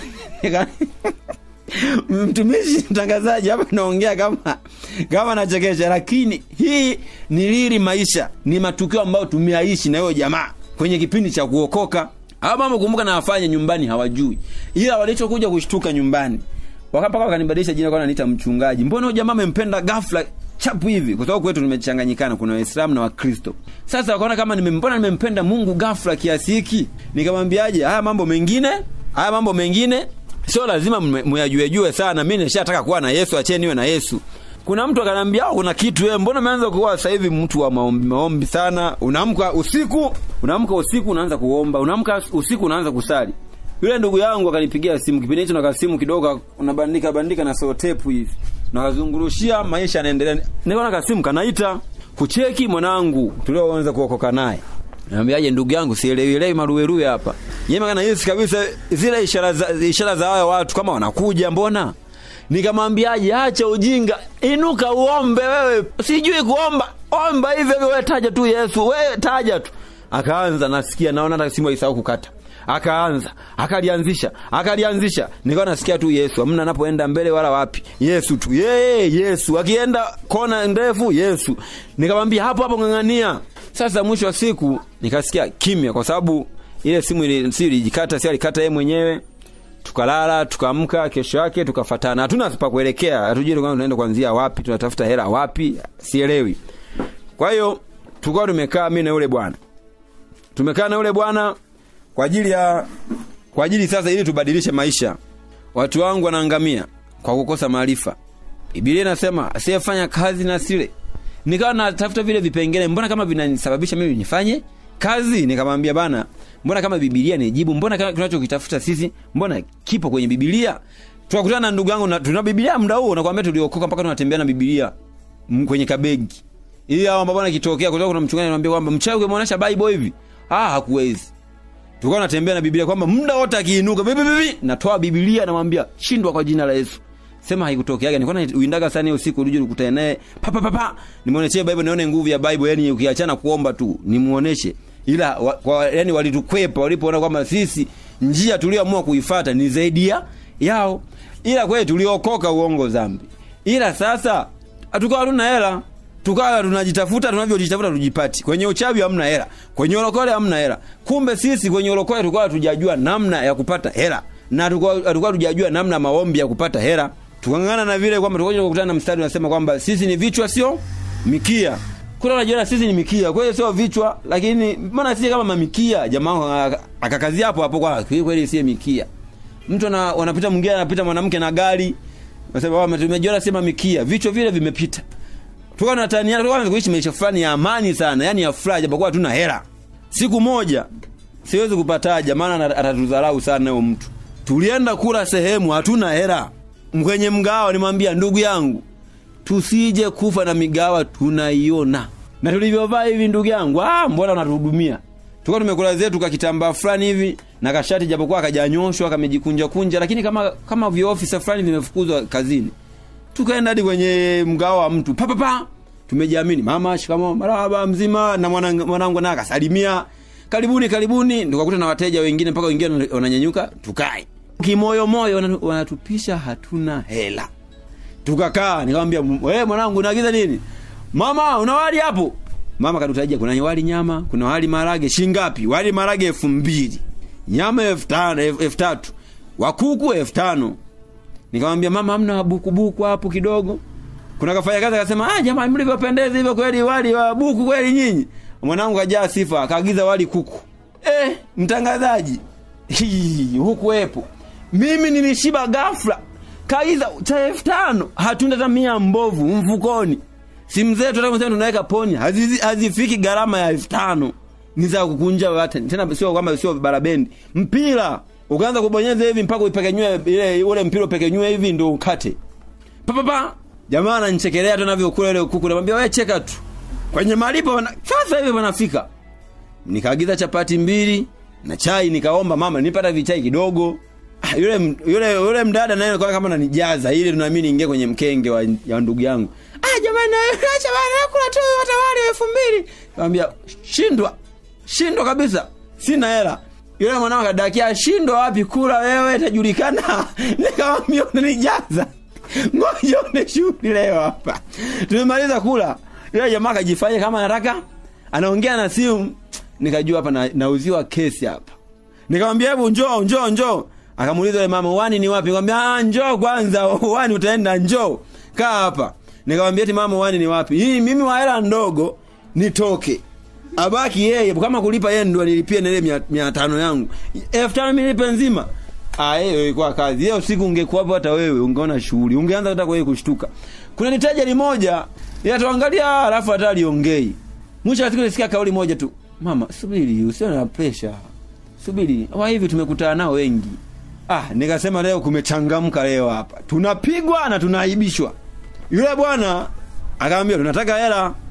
Mtumishi mtangazaji hapa naongea kama kama nachekesha, lakini hii ni lili maisha, ni matukio ambayo tumeaishi na hiyo jamaa kwenye kipindi cha kuokoka. Hao mambo kumbuka na wafanye nyumbani hawajui, ila walichokuja kushtuka nyumbani wakapaka wakanibadilisha jina kwa naniita mchungaji. Mbona huyo jamaa amempenda ghafla chapu hivi? Kwa sababu kwetu tumechanganyikana, kuna Waislamu na Wakristo. Sasa wakaona kama nimempona, nimempenda Mungu ghafla kiasi hiki. Nikamwambiaje, haya mambo mengine, haya mambo mengine sio lazima muyajue jue sana. Mimi nishataka kuwa na Yesu, acheni niwe na Yesu. Kuna mtu akanambia oh, kuna kitu wewe, mbona umeanza kuwa sasa hivi mtu wa maombi maombi sana? Unaamka usiku, unaamka usiku unaanza kuomba, unaamka usiku unaanza kusali. Yule ndugu yangu akanipigia simu kipindi hicho, na kasimu kidogo unabandika bandika na sotepu hivi, nakazungurushia, maisha yanaendelea. Nikaona kasimu kanaita, kucheki mwanangu tulioanza kuokoka naye Naambiaje ndugu yangu sielewielewi maruweruwe hapa. Yeye kana Yesu kabisa zile ishara za ishara za hao watu kama wanakuja mbona? Nikamwambiaje acha ujinga, inuka uombe wewe. Sijui kuomba. Omba hivyo hivyo wewe taja tu Yesu, wewe taja tu. Akaanza nasikia naona hata simu isahau kukata. Akaanza, akalianzisha, akalianzisha. Nikawa nasikia tu Yesu, hamna anapoenda mbele wala wapi. Yesu tu. Yeye Yesu. Akienda kona ndefu Yesu. Nikamwambia hapo hapo ng'ang'ania. Sasa mwisho wa siku nikasikia kimya kwa sababu ile simu ile si ilijikata, si alikata yeye mwenyewe. Tukalala, tukaamka kesho yake tukafatana. Hatuna pa kuelekea, hatujui kama tunaenda kuanzia wapi, tunatafuta hela wapi, sielewi. Kwa hiyo tulikuwa tumekaa mimi na yule bwana. Tumekaa na yule bwana kwa ajili ya kwa ajili sasa ili tubadilishe maisha. Watu wangu wanaangamia kwa kukosa maarifa. Biblia inasema asiyefanya kazi na sile nikawa natafuta vile vipengele mbona kama vinanisababisha mimi nifanye kazi nikamwambia bana mbona kama bibilia ni jibu mbona kama tunachokitafuta sisi mbona kipo kwenye bibilia tukakutana na ndugu yangu na tuna bibilia muda huo nakwambia tuliokoka mpaka tunatembea na bibilia m- kwenye kabegi ili hao ambao bwana kitokea kutoka kuna mchungaji anamwambia kwamba mchawi ukimwonyesha bible hivi ah hakuwezi tulikuwa tunatembea na bibilia kwamba muda wote akiinuka bibi bibi natoa bibilia namwambia shindwa kwa jina la Yesu sema haikutokeaga nilikuwa na uindaga sana hiyo siku ulije ukutane naye pa pa pa pa nimuoneshe bible nione nguvu ya bible yani ukiachana kuomba tu nimuoneshe ila wa, kwa, yani walitukwepa walipoona kwamba sisi njia tulioamua kuifuata ni zaidi ya yao ila kweli tuliokoka uongo zambi ila sasa hatukawa hatuna hela tukawa tunajitafuta tunavyojitafuta tujipati kwenye uchawi hamna hela kwenye ulokole hamna hela kumbe sisi kwenye ulokole tulikuwa tujajua namna ya kupata hela na tulikuwa tujajua namna maombi ya kupata hela tukangana na vile kwamba tulikuwa kukutana na mstari unasema kwamba sisi ni vichwa sio mikia kuna unajiona sisi ni mikia kwa hiyo sio vichwa lakini mbona sisi kama mamikia jamaa akakazia hapo hapo kwa kweli si mikia mtu ana wanapita mwingine anapita mwanamke na gari nasema wao tumejiona sema mikia vichwa vile vimepita tukawa tunataniana tukawa kuishi maisha fulani ya amani sana yani ya furaha japokuwa hatuna hela siku moja siwezi kupataja maana atatudharau sana huyo mtu tulienda kula sehemu hatuna hela kwenye mgawa nimwambia ndugu yangu tusije kufa na migawa tunaiona na tulivyovaa hivi ndugu yangu ah mbona unatuhudumia tulikuwa tumekula zetu kakitambaa fulani hivi na kashati japokuwa kajanyoshwa kamejikunja kunja lakini kama kama viofisa fulani vimefukuzwa kazini tukaenda hadi kwenye mgawa wa mtu pa pa pa tumejiamini mama shikamo marahaba mzima na mwanangu mwanangu naye akasalimia karibuni karibuni tukakuta na wateja wengine mpaka wengine wananyanyuka tukae kimoyo moyo wanatupisha hatuna hela tukakaa nikamwambia wewe mwanangu unaagiza nini mama una wali hapo mama kadutajia kuna wali nyama kuna wali marage shingapi wali marage elfu mbili nyama elfu tano elfu tatu wakuku elfu tano nikamwambia mama hamna bukubuku hapo kidogo kuna kafanya kazi akasema ah jamani mlivyopendeza hivyo kweli wali wa buku kweli nyinyi mwanangu kajaa sifa akaagiza wali kuku eh mtangazaji hukuwepo mimi nilishiba ghafla kaiza cha elfu tano hatuna hata mia mbovu mfukoni simu zetu hata tunaweka poni hazifiki hazi gharama ya elfu tano ni za kukunja watu tena sio kwamba sio barabendi mpira ukaanza kubonyeza hivi mpaka upekenywe ile ule mpira upekenywe hivi ndio ukate papa pa jamaa ananichekelea tu navyokula ile kuku namwambia wewe cheka tu kwenye malipo wana, sasa hivi wanafika nikaagiza chapati mbili na chai nikaomba mama nipata vichai kidogo yule yule yule mdada naye alikuwa kama ananijaza ili tunaamini ingie kwenye mkenge wa, ya ndugu yangu ah jamani acha bana kula tu hata wali 2000 nikamwambia shindwa shindwa kabisa sina hela yule mwanao kadakia shindwa wapi kula wewe itajulikana nikamwambia unanijaza ngoja une shughuli leo hapa tumemaliza kula yule jamaa akajifanya kama anataka anaongea na simu nikajua hapa na, nauziwa kesi hapa nikamwambia hebu njoo njoo njoo akamuuliza yule mama wani ni wapi nikamwambia ah njoo kwanza wani utaenda njoo kaa hapa nikamwambia eti mama wani ni wapi hii mimi wa hela ndogo nitoke abaki yeye kama kulipa yeye ndo nilipie na ile 500 yangu 5000 nilipe nzima ah hiyo ilikuwa kazi hiyo siku ungekuwa hapo hata wewe ungeona shughuli ungeanza hata kwa kushtuka kuna nitaja limoja ila tuangalia alafu hata aliongei mwisho wa siku nisikia kauli moja tu mama subiri usiwe na pressure subiri wa hivi tumekutana nao wengi ah nikasema leo kumechangamka leo hapa tunapigwa na tunaaibishwa yule bwana akamwambia tunataka hela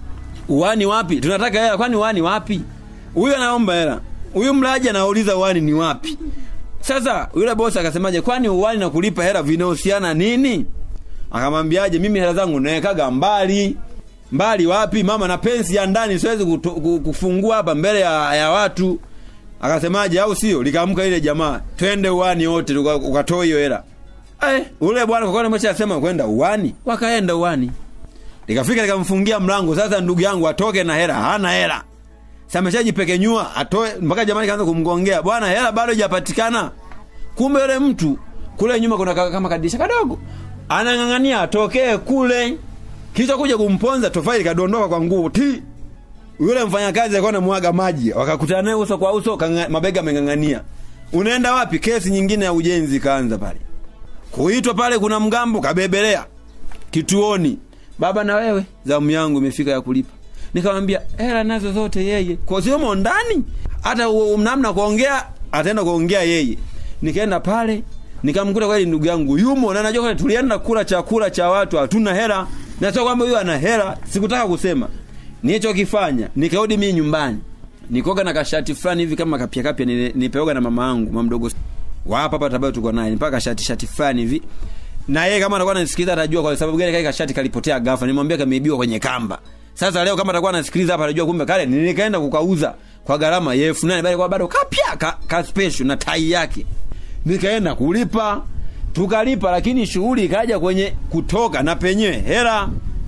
uwani wapi tunataka hela kwani uwani wapi huyu anaomba hela huyu mlaji anauliza uwani ni wapi sasa yule bosi akasemaje kwani uwani na kulipa hela vinahusiana nini akamwambiaje mimi hela zangu nawekaga mbali mbali wapi mama na pensi ya ndani siwezi kuto- ku- kufungua hapa mbele ya, ya watu akasemaje au sio likaamka ile jamaa twende uwani wote tuka- ukatoa hiyo hela eh ule bwana kwa kweli ameshasema kwenda uwani wakaenda uwani likafika likamfungia mlango sasa ndugu yangu atoke na hela hana hela sameshajipekenyua atoe mpaka jamani kaanza kumgongea bwana hela bado hajapatikana kumbe yule mtu kule nyuma kuna ka- kama kadisha kadogo anang'ang'ania atokee kule kisha kuja kumponza tofali kadondoka kwa nguvu ti yule mfanyakazi alikuwa anamwaga maji wakakutana naye uso kwa uso kanga, mabega ameng'ang'ania unaenda wapi kesi nyingine ya ujenzi kaanza pale kuitwa pale kuna mgambo kabebelea kituoni baba na wewe zamu yangu imefika ya kulipa nikamwambia hela nazo zote yeye kwa siomo ndani hata u- namna kuongea ataenda kuongea yeye nikaenda pale nikamkuta kweli ndugu yangu yumo na najua kweli tulienda kula chakula cha watu hatuna hela na sio kwamba huyo ana hela sikutaka kusema nilichokifanya nikarudi mimi nyumbani nikoga na kashati fulani hivi kama kapya kapya nile- nipeoga na mama yangu mama mdogo wa hapa hapa tabayo tuko naye mpaka shati shati fulani hivi na yeye kama atakuwa anasikiliza atajua kwa sababu gani kale kashati kalipotea ghafla nimwambia kameibiwa kwenye kamba sasa leo kama atakuwa anasikiliza hapa atajua kumbe kale nikaenda kukauza kwa gharama ya elfu nane bali kwa bado kapya ka, ka special na tai yake nikaenda kulipa tukalipa lakini shughuli ikaja kwenye kutoka na penyewe hela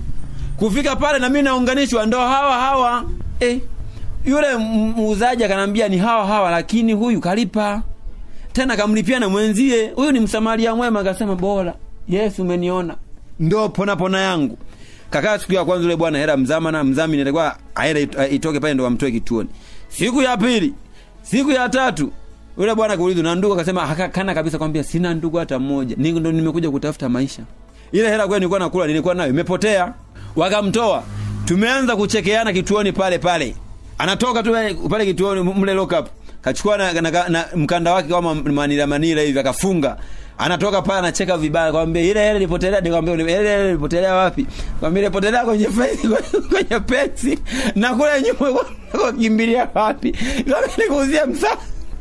kufika pale na mimi naunganishwa ndo hawa hawa eh, yule m- muuzaji akanambia ni hawa hawa lakini huyu kalipa tena kamlipia na mwenzie huyu ni msamaria mwema akasema bora yesu umeniona ndo pona pona yangu kakaa siku ya kwanza yule bwana hela mzamana mzamini alikuwa aende it- itoke pale ndo wamtoe kituoni siku ya pili siku ya tatu yule bwana kuulizwa na ndugu akasema "Haka- kana kabisa kwambia sina ndugu hata mmoja Ni- ndo nimekuja kutafuta maisha ile hela kweli nilikuwa nakula nilikuwa nayo imepotea wakamtoa tumeanza kuchekeana kituoni pale pale anatoka tu pale- pale kituoni mle lock up kachukua na, na, na, na mkanda wake kama manila manila hivi akafunga anatoka pale anacheka vibaya kwambia ile hela ilipotelea nikamwambia ile hela ilipotelea wapi kwambia ilipotelea kwenye fence kwenye pensi na kule nyuma kwa kimbilia wapi kwambia nikuuzia msaa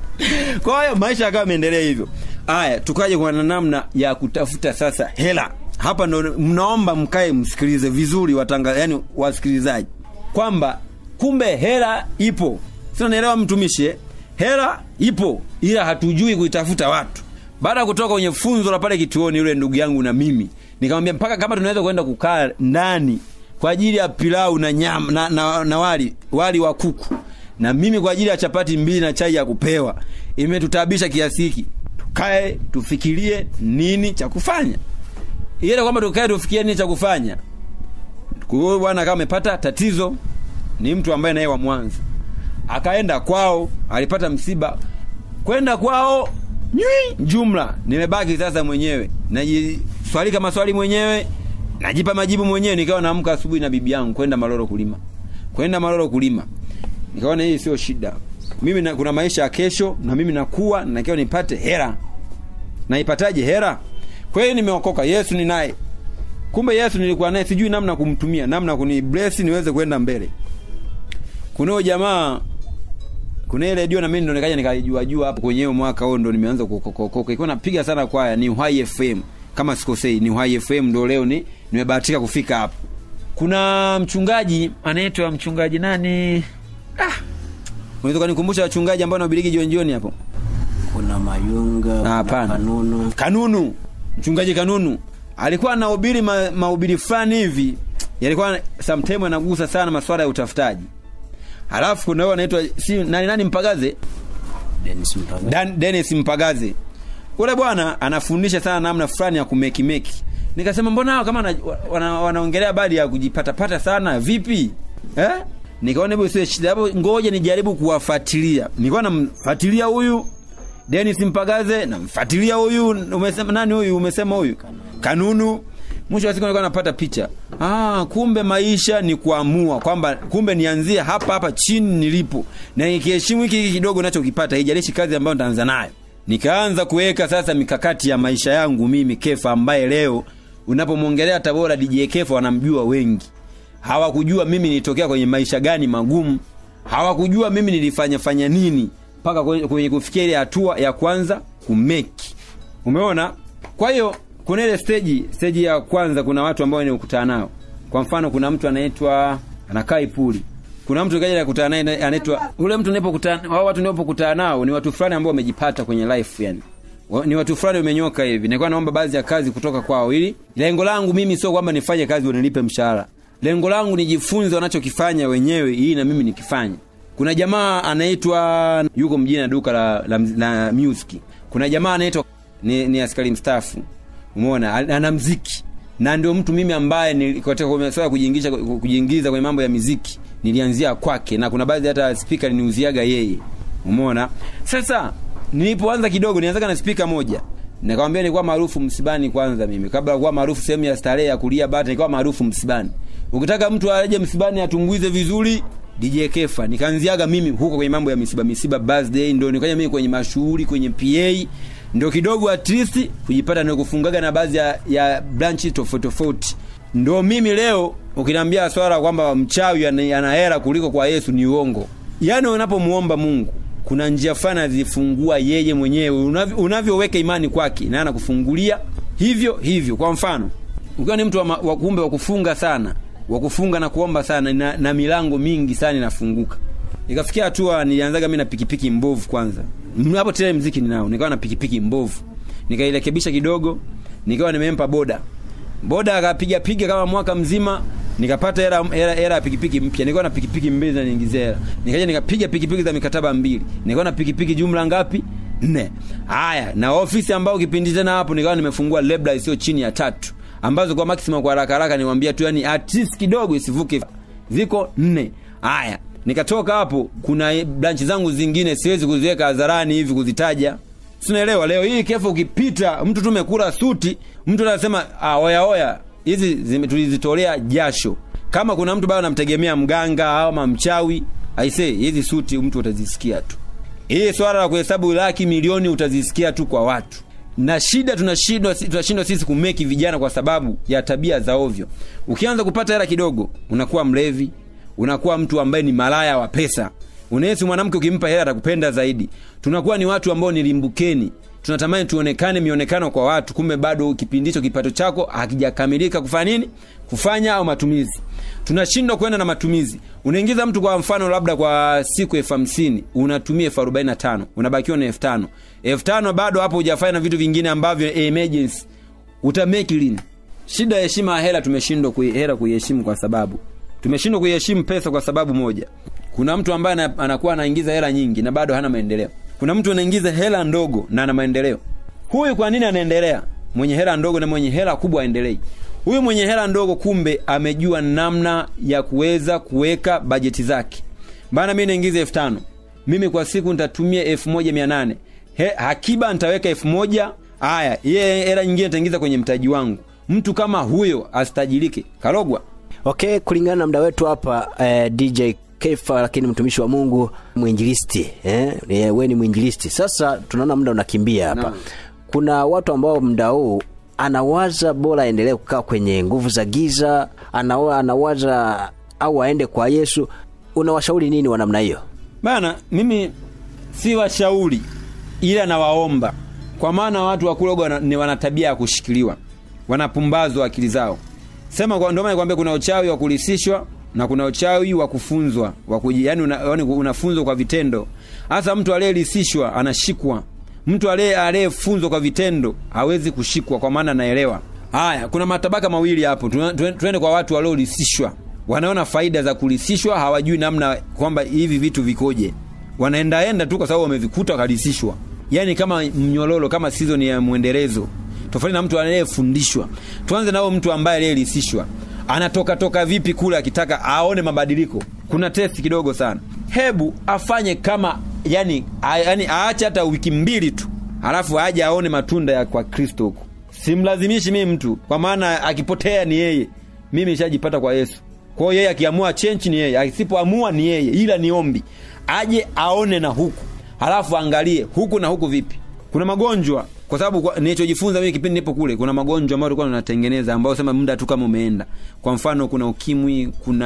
kwa hiyo maisha yakawa yameendelea hivyo haya tukaje kwa namna ya kutafuta sasa hela hapa ndo mnaomba mkae msikilize vizuri watanga yani wasikilizaji kwamba kumbe hela ipo sio naelewa mtumishi eh? hela ipo ila hatujui kuitafuta watu baada ya kutoka kwenye funzo la pale kituoni yule ndugu yangu na mimi nikamwambia mpaka kama tunaweza kwenda kukaa ndani kwa ajili ya pilau na nyama na, na, na wali wali wa kuku na mimi kwa ajili ya chapati mbili na chai ya kupewa imetutabisha kiasi hiki tukae tufikirie nini cha kufanya ile kwamba tukae tufikirie nini cha kufanya kwa hiyo bwana kama amepata tatizo ni mtu ambaye naye wa mwanza akaenda kwao alipata msiba kwenda kwao nywi jumla nimebaki sasa mwenyewe najiswalika maswali mwenyewe najipa majibu mwenyewe nikawa naamka asubuhi na bibi yangu kwenda maloro kulima kwenda maloro kulima nikaona hii sio shida mimi na, kuna maisha ya kesho na mimi nakuwa nakiwa nipate hera naipataje hera kwa hiyo nimeokoka yesu ni naye kumbe yesu nilikuwa naye sijui namna kumtumia namna kuni bless niweze kwenda mbele kuna huyo jamaa kuna ile redio na mimi ndo nikaja nikaijua jua hapo kwenye hiyo mwaka huo ndo nimeanza kukokokoka ilikuwa napiga sana kwaya ni Uhai FM kama sikosei ni Uhai FM ndo leo ni nimebahatika kufika hapo kuna mchungaji anaitwa mchungaji nani ah unaweza kunikumbusha wachungaji ambao wanahubiri jioni jioni hapo kuna mayunga Ah, kuna hapana. kanunu kanunu mchungaji kanunu alikuwa anahubiri ma, mahubiri fulani hivi yalikuwa sometime anagusa sana masuala ya utafutaji halafu kuna huyo anaitwa si nani nani mpagaze Dennis Mpaga. Dan, Dennis Mpagaze ule bwana anafundisha sana namna fulani ya kumekimeki nikasema mbona hao kama wana- wana- wanaongelea habari ya kujipatapata sana vipi eh? nikaona hebu sio shida hapo ngoja nijaribu kuwafuatilia nilikuwa namfuatilia huyu Dennis Mpagaze namfuatilia huyu umesema nani huyu umesema huyu kanunu mwisho wa siku nilikuwa napata picha ah, kumbe maisha ni kuamua kwamba kumbe nianzie hapa hapa chini nilipo na nikiheshimu hiki hiki kidogo nachokipata haijalishi kazi ambayo nitaanza nayo nikaanza kuweka sasa mikakati ya maisha yangu mimi kefa ambaye leo unapomwongelea tabora dj kefa wanamjua wengi hawakujua mimi nilitokea kwenye maisha gani magumu hawakujua mimi nilifanya fanya nini mpaka kwenye, kwenye kufikia ile hatua ya kwanza kumeki umeona kwa hiyo kuna ile stage stage ya kwanza kuna watu ambao nikutana nao kwa mfano kuna mtu anaitwa anakaa ipuli kuna mtu kaja nakutana naye anaitwa ule mtu ninapokutana hao watu ninapokutana nao ni watu fulani ambao wamejipata kwenye life yani Wa- ni watu fulani umenyoka hivi nilikuwa naomba baadhi ya kazi kutoka kwao ili lengo langu mimi sio kwamba nifanye kazi wanilipe mshahara lengo langu nijifunze wanachokifanya wenyewe ili na mimi nikifanye kuna jamaa anaitwa yuko mjini na duka la, la, la music kuna jamaa anaitwa ni, ni askari mstaafu umeona ana ana mziki na ndio mtu mimi ambaye ni- katika kwenye swala ya kujiingiza kujiingiza kwenye mambo ya miziki nilianzia kwake na kuna baadhi hata spika niniuziaga yeye umeona sasa nilipoanza kidogo nianzaga na spika moja nikamwambia nilikuwa maarufu msibani kwanza mimi kabla ya kuwa maarufu sehemu ya starehe ya kulia bata nilikuwa maarufu msibani ukitaka mtu aje msibani atumbuize vizuri DJ Kefa nikaanziaga mimi huko kwenye mambo ya misiba misiba birthday ndio nikaja mimi kwenye mashughuli kwenye PA ndio kidogo at least kujipata ndio kufungaga na baadhi ya, ya branch tofauti tofauti ndio mimi leo ukiniambia swala kwamba mchawi ana ana hela kuliko kwa Yesu ni uongo yaani unapomuomba Mungu kuna njia fulani azifungua yeye mwenyewe Unavyo- unavyoweka imani kwake na anakufungulia hivyo hivyo kwa mfano ukiwa ni mtu wa, ma- wa kumbe wa kufunga sana wa kufunga na kuomba sana na, na milango mingi sana inafunguka ikafikia hatua nilianzaga mimi na pikipiki mbovu kwanza M- hapo tele mziki ninao nikawa na pikipiki mbovu nikairekebisha kidogo nikawa nimempa boda boda akapiga piga kama mwaka mzima nikapata hela hela hela ya pikipiki mpya nilikuwa na pikipiki mbili na niingizia hela nikaja nikapiga pikipiki za mikataba mbili nilikuwa na pikipiki jumla ngapi nne haya na ofisi ambao kipindi tena hapo nikawa nimefungua labda isiyo chini ya tatu ambazo kwa maximum kwa haraka haraka niwaambia tu yani at least kidogo isivuke ziko nne haya nikatoka hapo kuna branch zangu zingine siwezi kuziweka hadharani hivi kuzitaja sinaelewa leo hii kefu ukipita mtu tumekula suti mtu anasema ah, oya oya hizi zime- tulizitolea jasho kama kuna mtu bado anamtegemea mganga ama mchawi aisee hizi suti mtu utazisikia tu hii swala la kuhesabu laki milioni utazisikia tu kwa watu na shida tunashindwa tunashindwa sisi kumeki vijana kwa sababu ya tabia za ovyo ukianza kupata hela kidogo unakuwa mlevi unakuwa mtu ambaye ni malaya wa pesa unahisi mwanamke ukimpa hela atakupenda zaidi tunakuwa ni watu ambao ni limbukeni tunatamani tuonekane mionekano kwa watu kumbe bado kipindi hicho kipato chako hakijakamilika kufanya nini kufanya au matumizi tunashindwa kwenda na matumizi unaingiza mtu kwa mfano labda kwa siku elfu hamsini unatumia elfu arobaini na tano unabakiwa na elfu tano elfu tano bado hapo hujafanya na vitu vingine ambavyo emergency utameki lini shida ya heshima ya hela tumeshindwa kui, hela kuiheshimu kwa sababu tumeshindwa kuiheshimu pesa kwa sababu moja kuna mtu ambaye ana- anakuwa anaingiza hela nyingi na bado hana maendeleo kuna mtu anaingiza hela ndogo na ana maendeleo huyu kwa nini anaendelea mwenye hela ndogo na mwenye hela kubwa aendelei huyu mwenye hela ndogo kumbe amejua namna ya kuweza kuweka bajeti zake bana mi naingiza elfu tano mimi kwa siku nitatumia elfu moja mia nane He- hakiba nitaweka elfu moja haya iye hela nyingine nitaingiza kwenye mtaji wangu mtu kama huyo asitajirike karogwa okay kulingana na muda wetu hapa eh, dj kefa lakini mtumishi wa mungu mwinjilisti eh? eh, we ni mwinjilisti sasa tunaona muda unakimbia hapa Naam. kuna watu ambao muda huu anawaza bora aendelee kukaa kwenye nguvu za giza anawa, anawaza au aende kwa yesu unawashauri nini wa namna hiyo bana mimi si washauri ila nawaomba kwa maana watu wa kuloga wana, ni wana tabia ya kushikiliwa wanapumbazwa akili zao sema kwa ndio maana nikwambia kuna uchawi wa kulisishwa na kuna uchawi wa kufunzwa wa kuji, yani una, yani unafunzwa kwa vitendo hasa mtu aliyelisishwa anashikwa mtu aliye aliyefunzwa kwa vitendo hawezi kushikwa kwa maana anaelewa haya kuna matabaka mawili hapo Tuna- tuen- tuende kwa watu waliolisishwa wanaona faida za kulisishwa hawajui namna kwamba hivi vitu vikoje wanaendaenda tu kwa sababu wamevikuta wakalisishwa yaani kama mnyololo kama season ya mwendelezo tofauti na mtu anayefundishwa tuanze nao mtu ambaye aliyelisishwa anatoka toka vipi kule akitaka aone mabadiliko kuna testi kidogo sana hebu afanye kama yani, a, yani aache hata wiki mbili tu halafu aje aone matunda ya kwa kristo huko simlazimishi mimi mtu kwa maana akipotea ni yeye mimi nishajipata kwa yesu kwa hiyo yeye akiamua chenchi ni yeye asipoamua ni yeye ila ni ombi aje aone na huku halafu angalie huku na huku vipi kuna magonjwa kwa sababu kwa- nilichojifunza mimi kipindi nipo kule kuna magonjwa ambayo tulikuwa tunatengeneza ambayo sema muda tu kama umeenda kwa mfano kuna ukimwi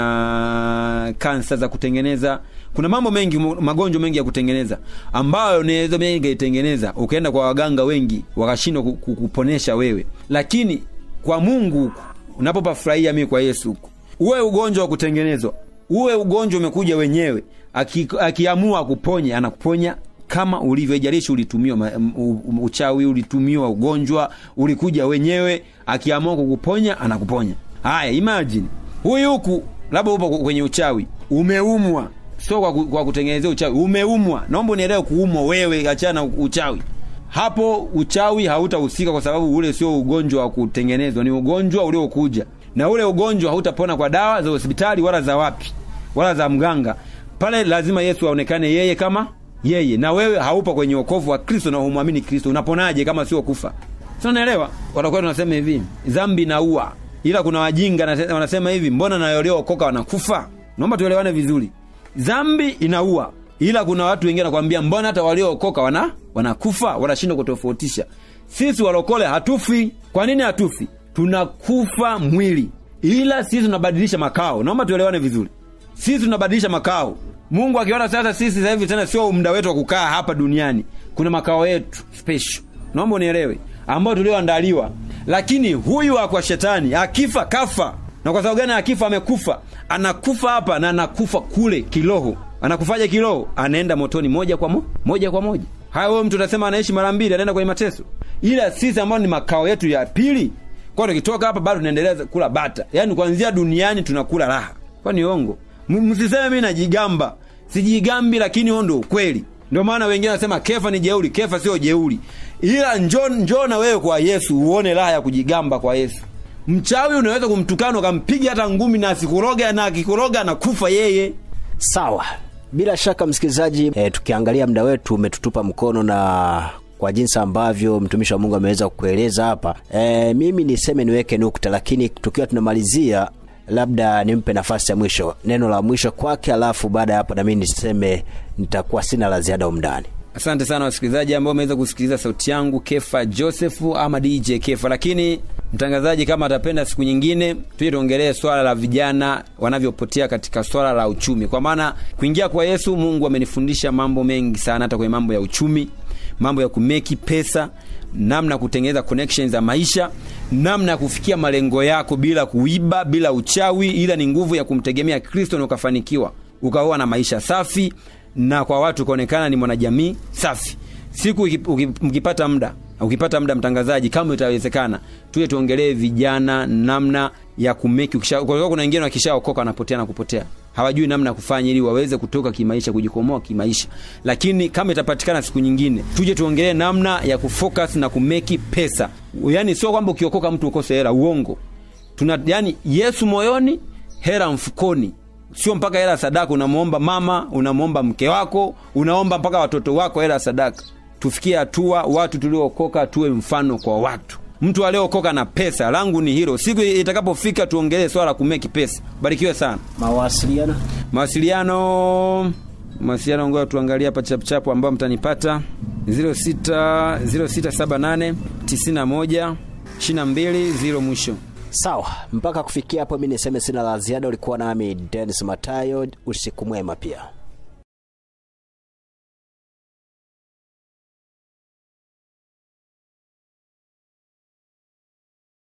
kuna kansa za kutengeneza kuna mambo mengi mo- magonjwa mengi ya kutengeneza ambayo naweza mengi itengeneza ukaenda kwa waganga wengi wakashindwa ku- ku- kuponesha wewe lakini kwa mungu huku unapopafurahia mimi kwa yesu huku uwe ugonjwa wa kutengenezwa uwe ugonjwa umekuja wenyewe aki- akiamua kuponya anakuponya kama ulivyo haijalishi ulitumiwa ma- m- u- u- uchawi ulitumiwa ugonjwa ulikuja wenyewe akiamua kukuponya anakuponya haya imagine huyu huku labda upo kwenye uchawi umeumwa sio kwa, ku- kwa kutengenezea uchawi umeumwa naomba unielewe kuumwa wewe achana na uchawi hapo uchawi hautahusika kwa sababu ule sio ugonjwa wa kutengenezwa ni ugonjwa uliokuja na ule ugonjwa hautapona kwa dawa za hospitali wala za wapi wala za mganga pale lazima yesu aonekane yeye kama yeye na wewe haupo kwenye wokovu wa kristo na humwamini kristo unaponaje kama sio kufa si unaelewa watakuwa tunasema hivi dhambi naua ila kuna wajinga nase- wanasema hivi mbona na waliookoka wanakufa naomba tuelewane vizuri dhambi inaua ila kuna watu wengine wanakwambia mbona hata waliookoka wana wanakufa wanashindwa kutofautisha sisi walokole hatufi kwa nini hatufi tunakufa mwili ila sisi tunabadilisha makao naomba tuelewane vizuri sisi tunabadilisha makao mungu akiona sasa sisi sasa hivi tena sio muda wetu wa kukaa hapa duniani kuna makao yetu special naomba unielewe ambao tulioandaliwa lakini huyu akwa shetani akifa kafa na kwa sababu gani akifa amekufa anakufa hapa na anakufa kule kiroho anakufaje kiroho anaenda motoni moja kwa mo, moja kwa moja haya huyo mtu utasema anaishi mara mbili anaenda kwenye mateso ila sisi ambao ni makao yetu ya pili kwa tukitoka hapa bado tunaendelea kula bata yaani kuanzia duniani tunakula raha kwa ni ongo M- msiseme mi najigamba sijigambi lakini huo ndo ukweli ndio maana wengine wanasema kefa ni jeuri kefa sio jeuri ila njo njo na wewe kwa yesu uone raha ya kujigamba kwa yesu mchawi unaweza kumtukana ukampiga hata ngumi na asikuroga na akikuroga anakufa yeye sawa bila shaka msikilizaji e, tukiangalia muda wetu umetutupa mkono na kwa jinsi ambavyo mtumishi wa mungu ameweza kukueleza hapa e, mimi niseme niweke nukta lakini tukiwa tunamalizia labda nimpe nafasi ya mwisho neno la mwisho kwake alafu baada ya hapo nami niseme nitakuwa sina la ziada umndani asante sana wasikilizaji ambao wameweza kusikiliza sauti yangu kefa josefu ama dj kefa lakini mtangazaji kama atapenda siku nyingine tuje tuongelee swala la vijana wanavyopotea katika swala la uchumi kwa maana kuingia kwa yesu mungu amenifundisha mambo mengi sana hata kwenye mambo ya uchumi mambo ya kumeki pesa namna ya kutengeneza connections za maisha namna ya kufikia malengo yako bila kuiba bila uchawi ila ni nguvu ya kumtegemea kristo na ukafanikiwa ukaoa na maisha safi na kwa watu ukaonekana ni mwanajamii safi siku iki- uki- mkipata muda ukipata muda mtangazaji kama itawezekana tuje tuongelee vijana namna ya kumeki ukisha- kwa sababu kuna wengine wakishaokoka wanapotea na kupotea hawajui namna ya kufanya ili waweze kutoka kimaisha kujikomoa kimaisha lakini kama itapatikana siku nyingine tuje tuongelee namna ya kufocus na kumeki pesa yaani sio kwamba ukiokoka mtu ukose hela uongo tuna yani yesu moyoni hera mfukoni sio mpaka hela ya sadaka unamwomba mama unamwomba mke wako unaomba mpaka watoto wako hela ya sadaka tufikie hatua watu tuliookoka tuwe mfano kwa watu mtu aliokoka na pesa langu ni hilo siku itakapofika tuongelee swala la kumeki pesa barikiwe sana mawasiliano mawasiliano mawasiliano ngoja tuangalie hapa chapuchapu ambao mtanipata 06 0678 91 22 mwisho sawa mpaka kufikia hapo mi niseme sina la ziada ulikuwa nami denis matayo usiku mwema pia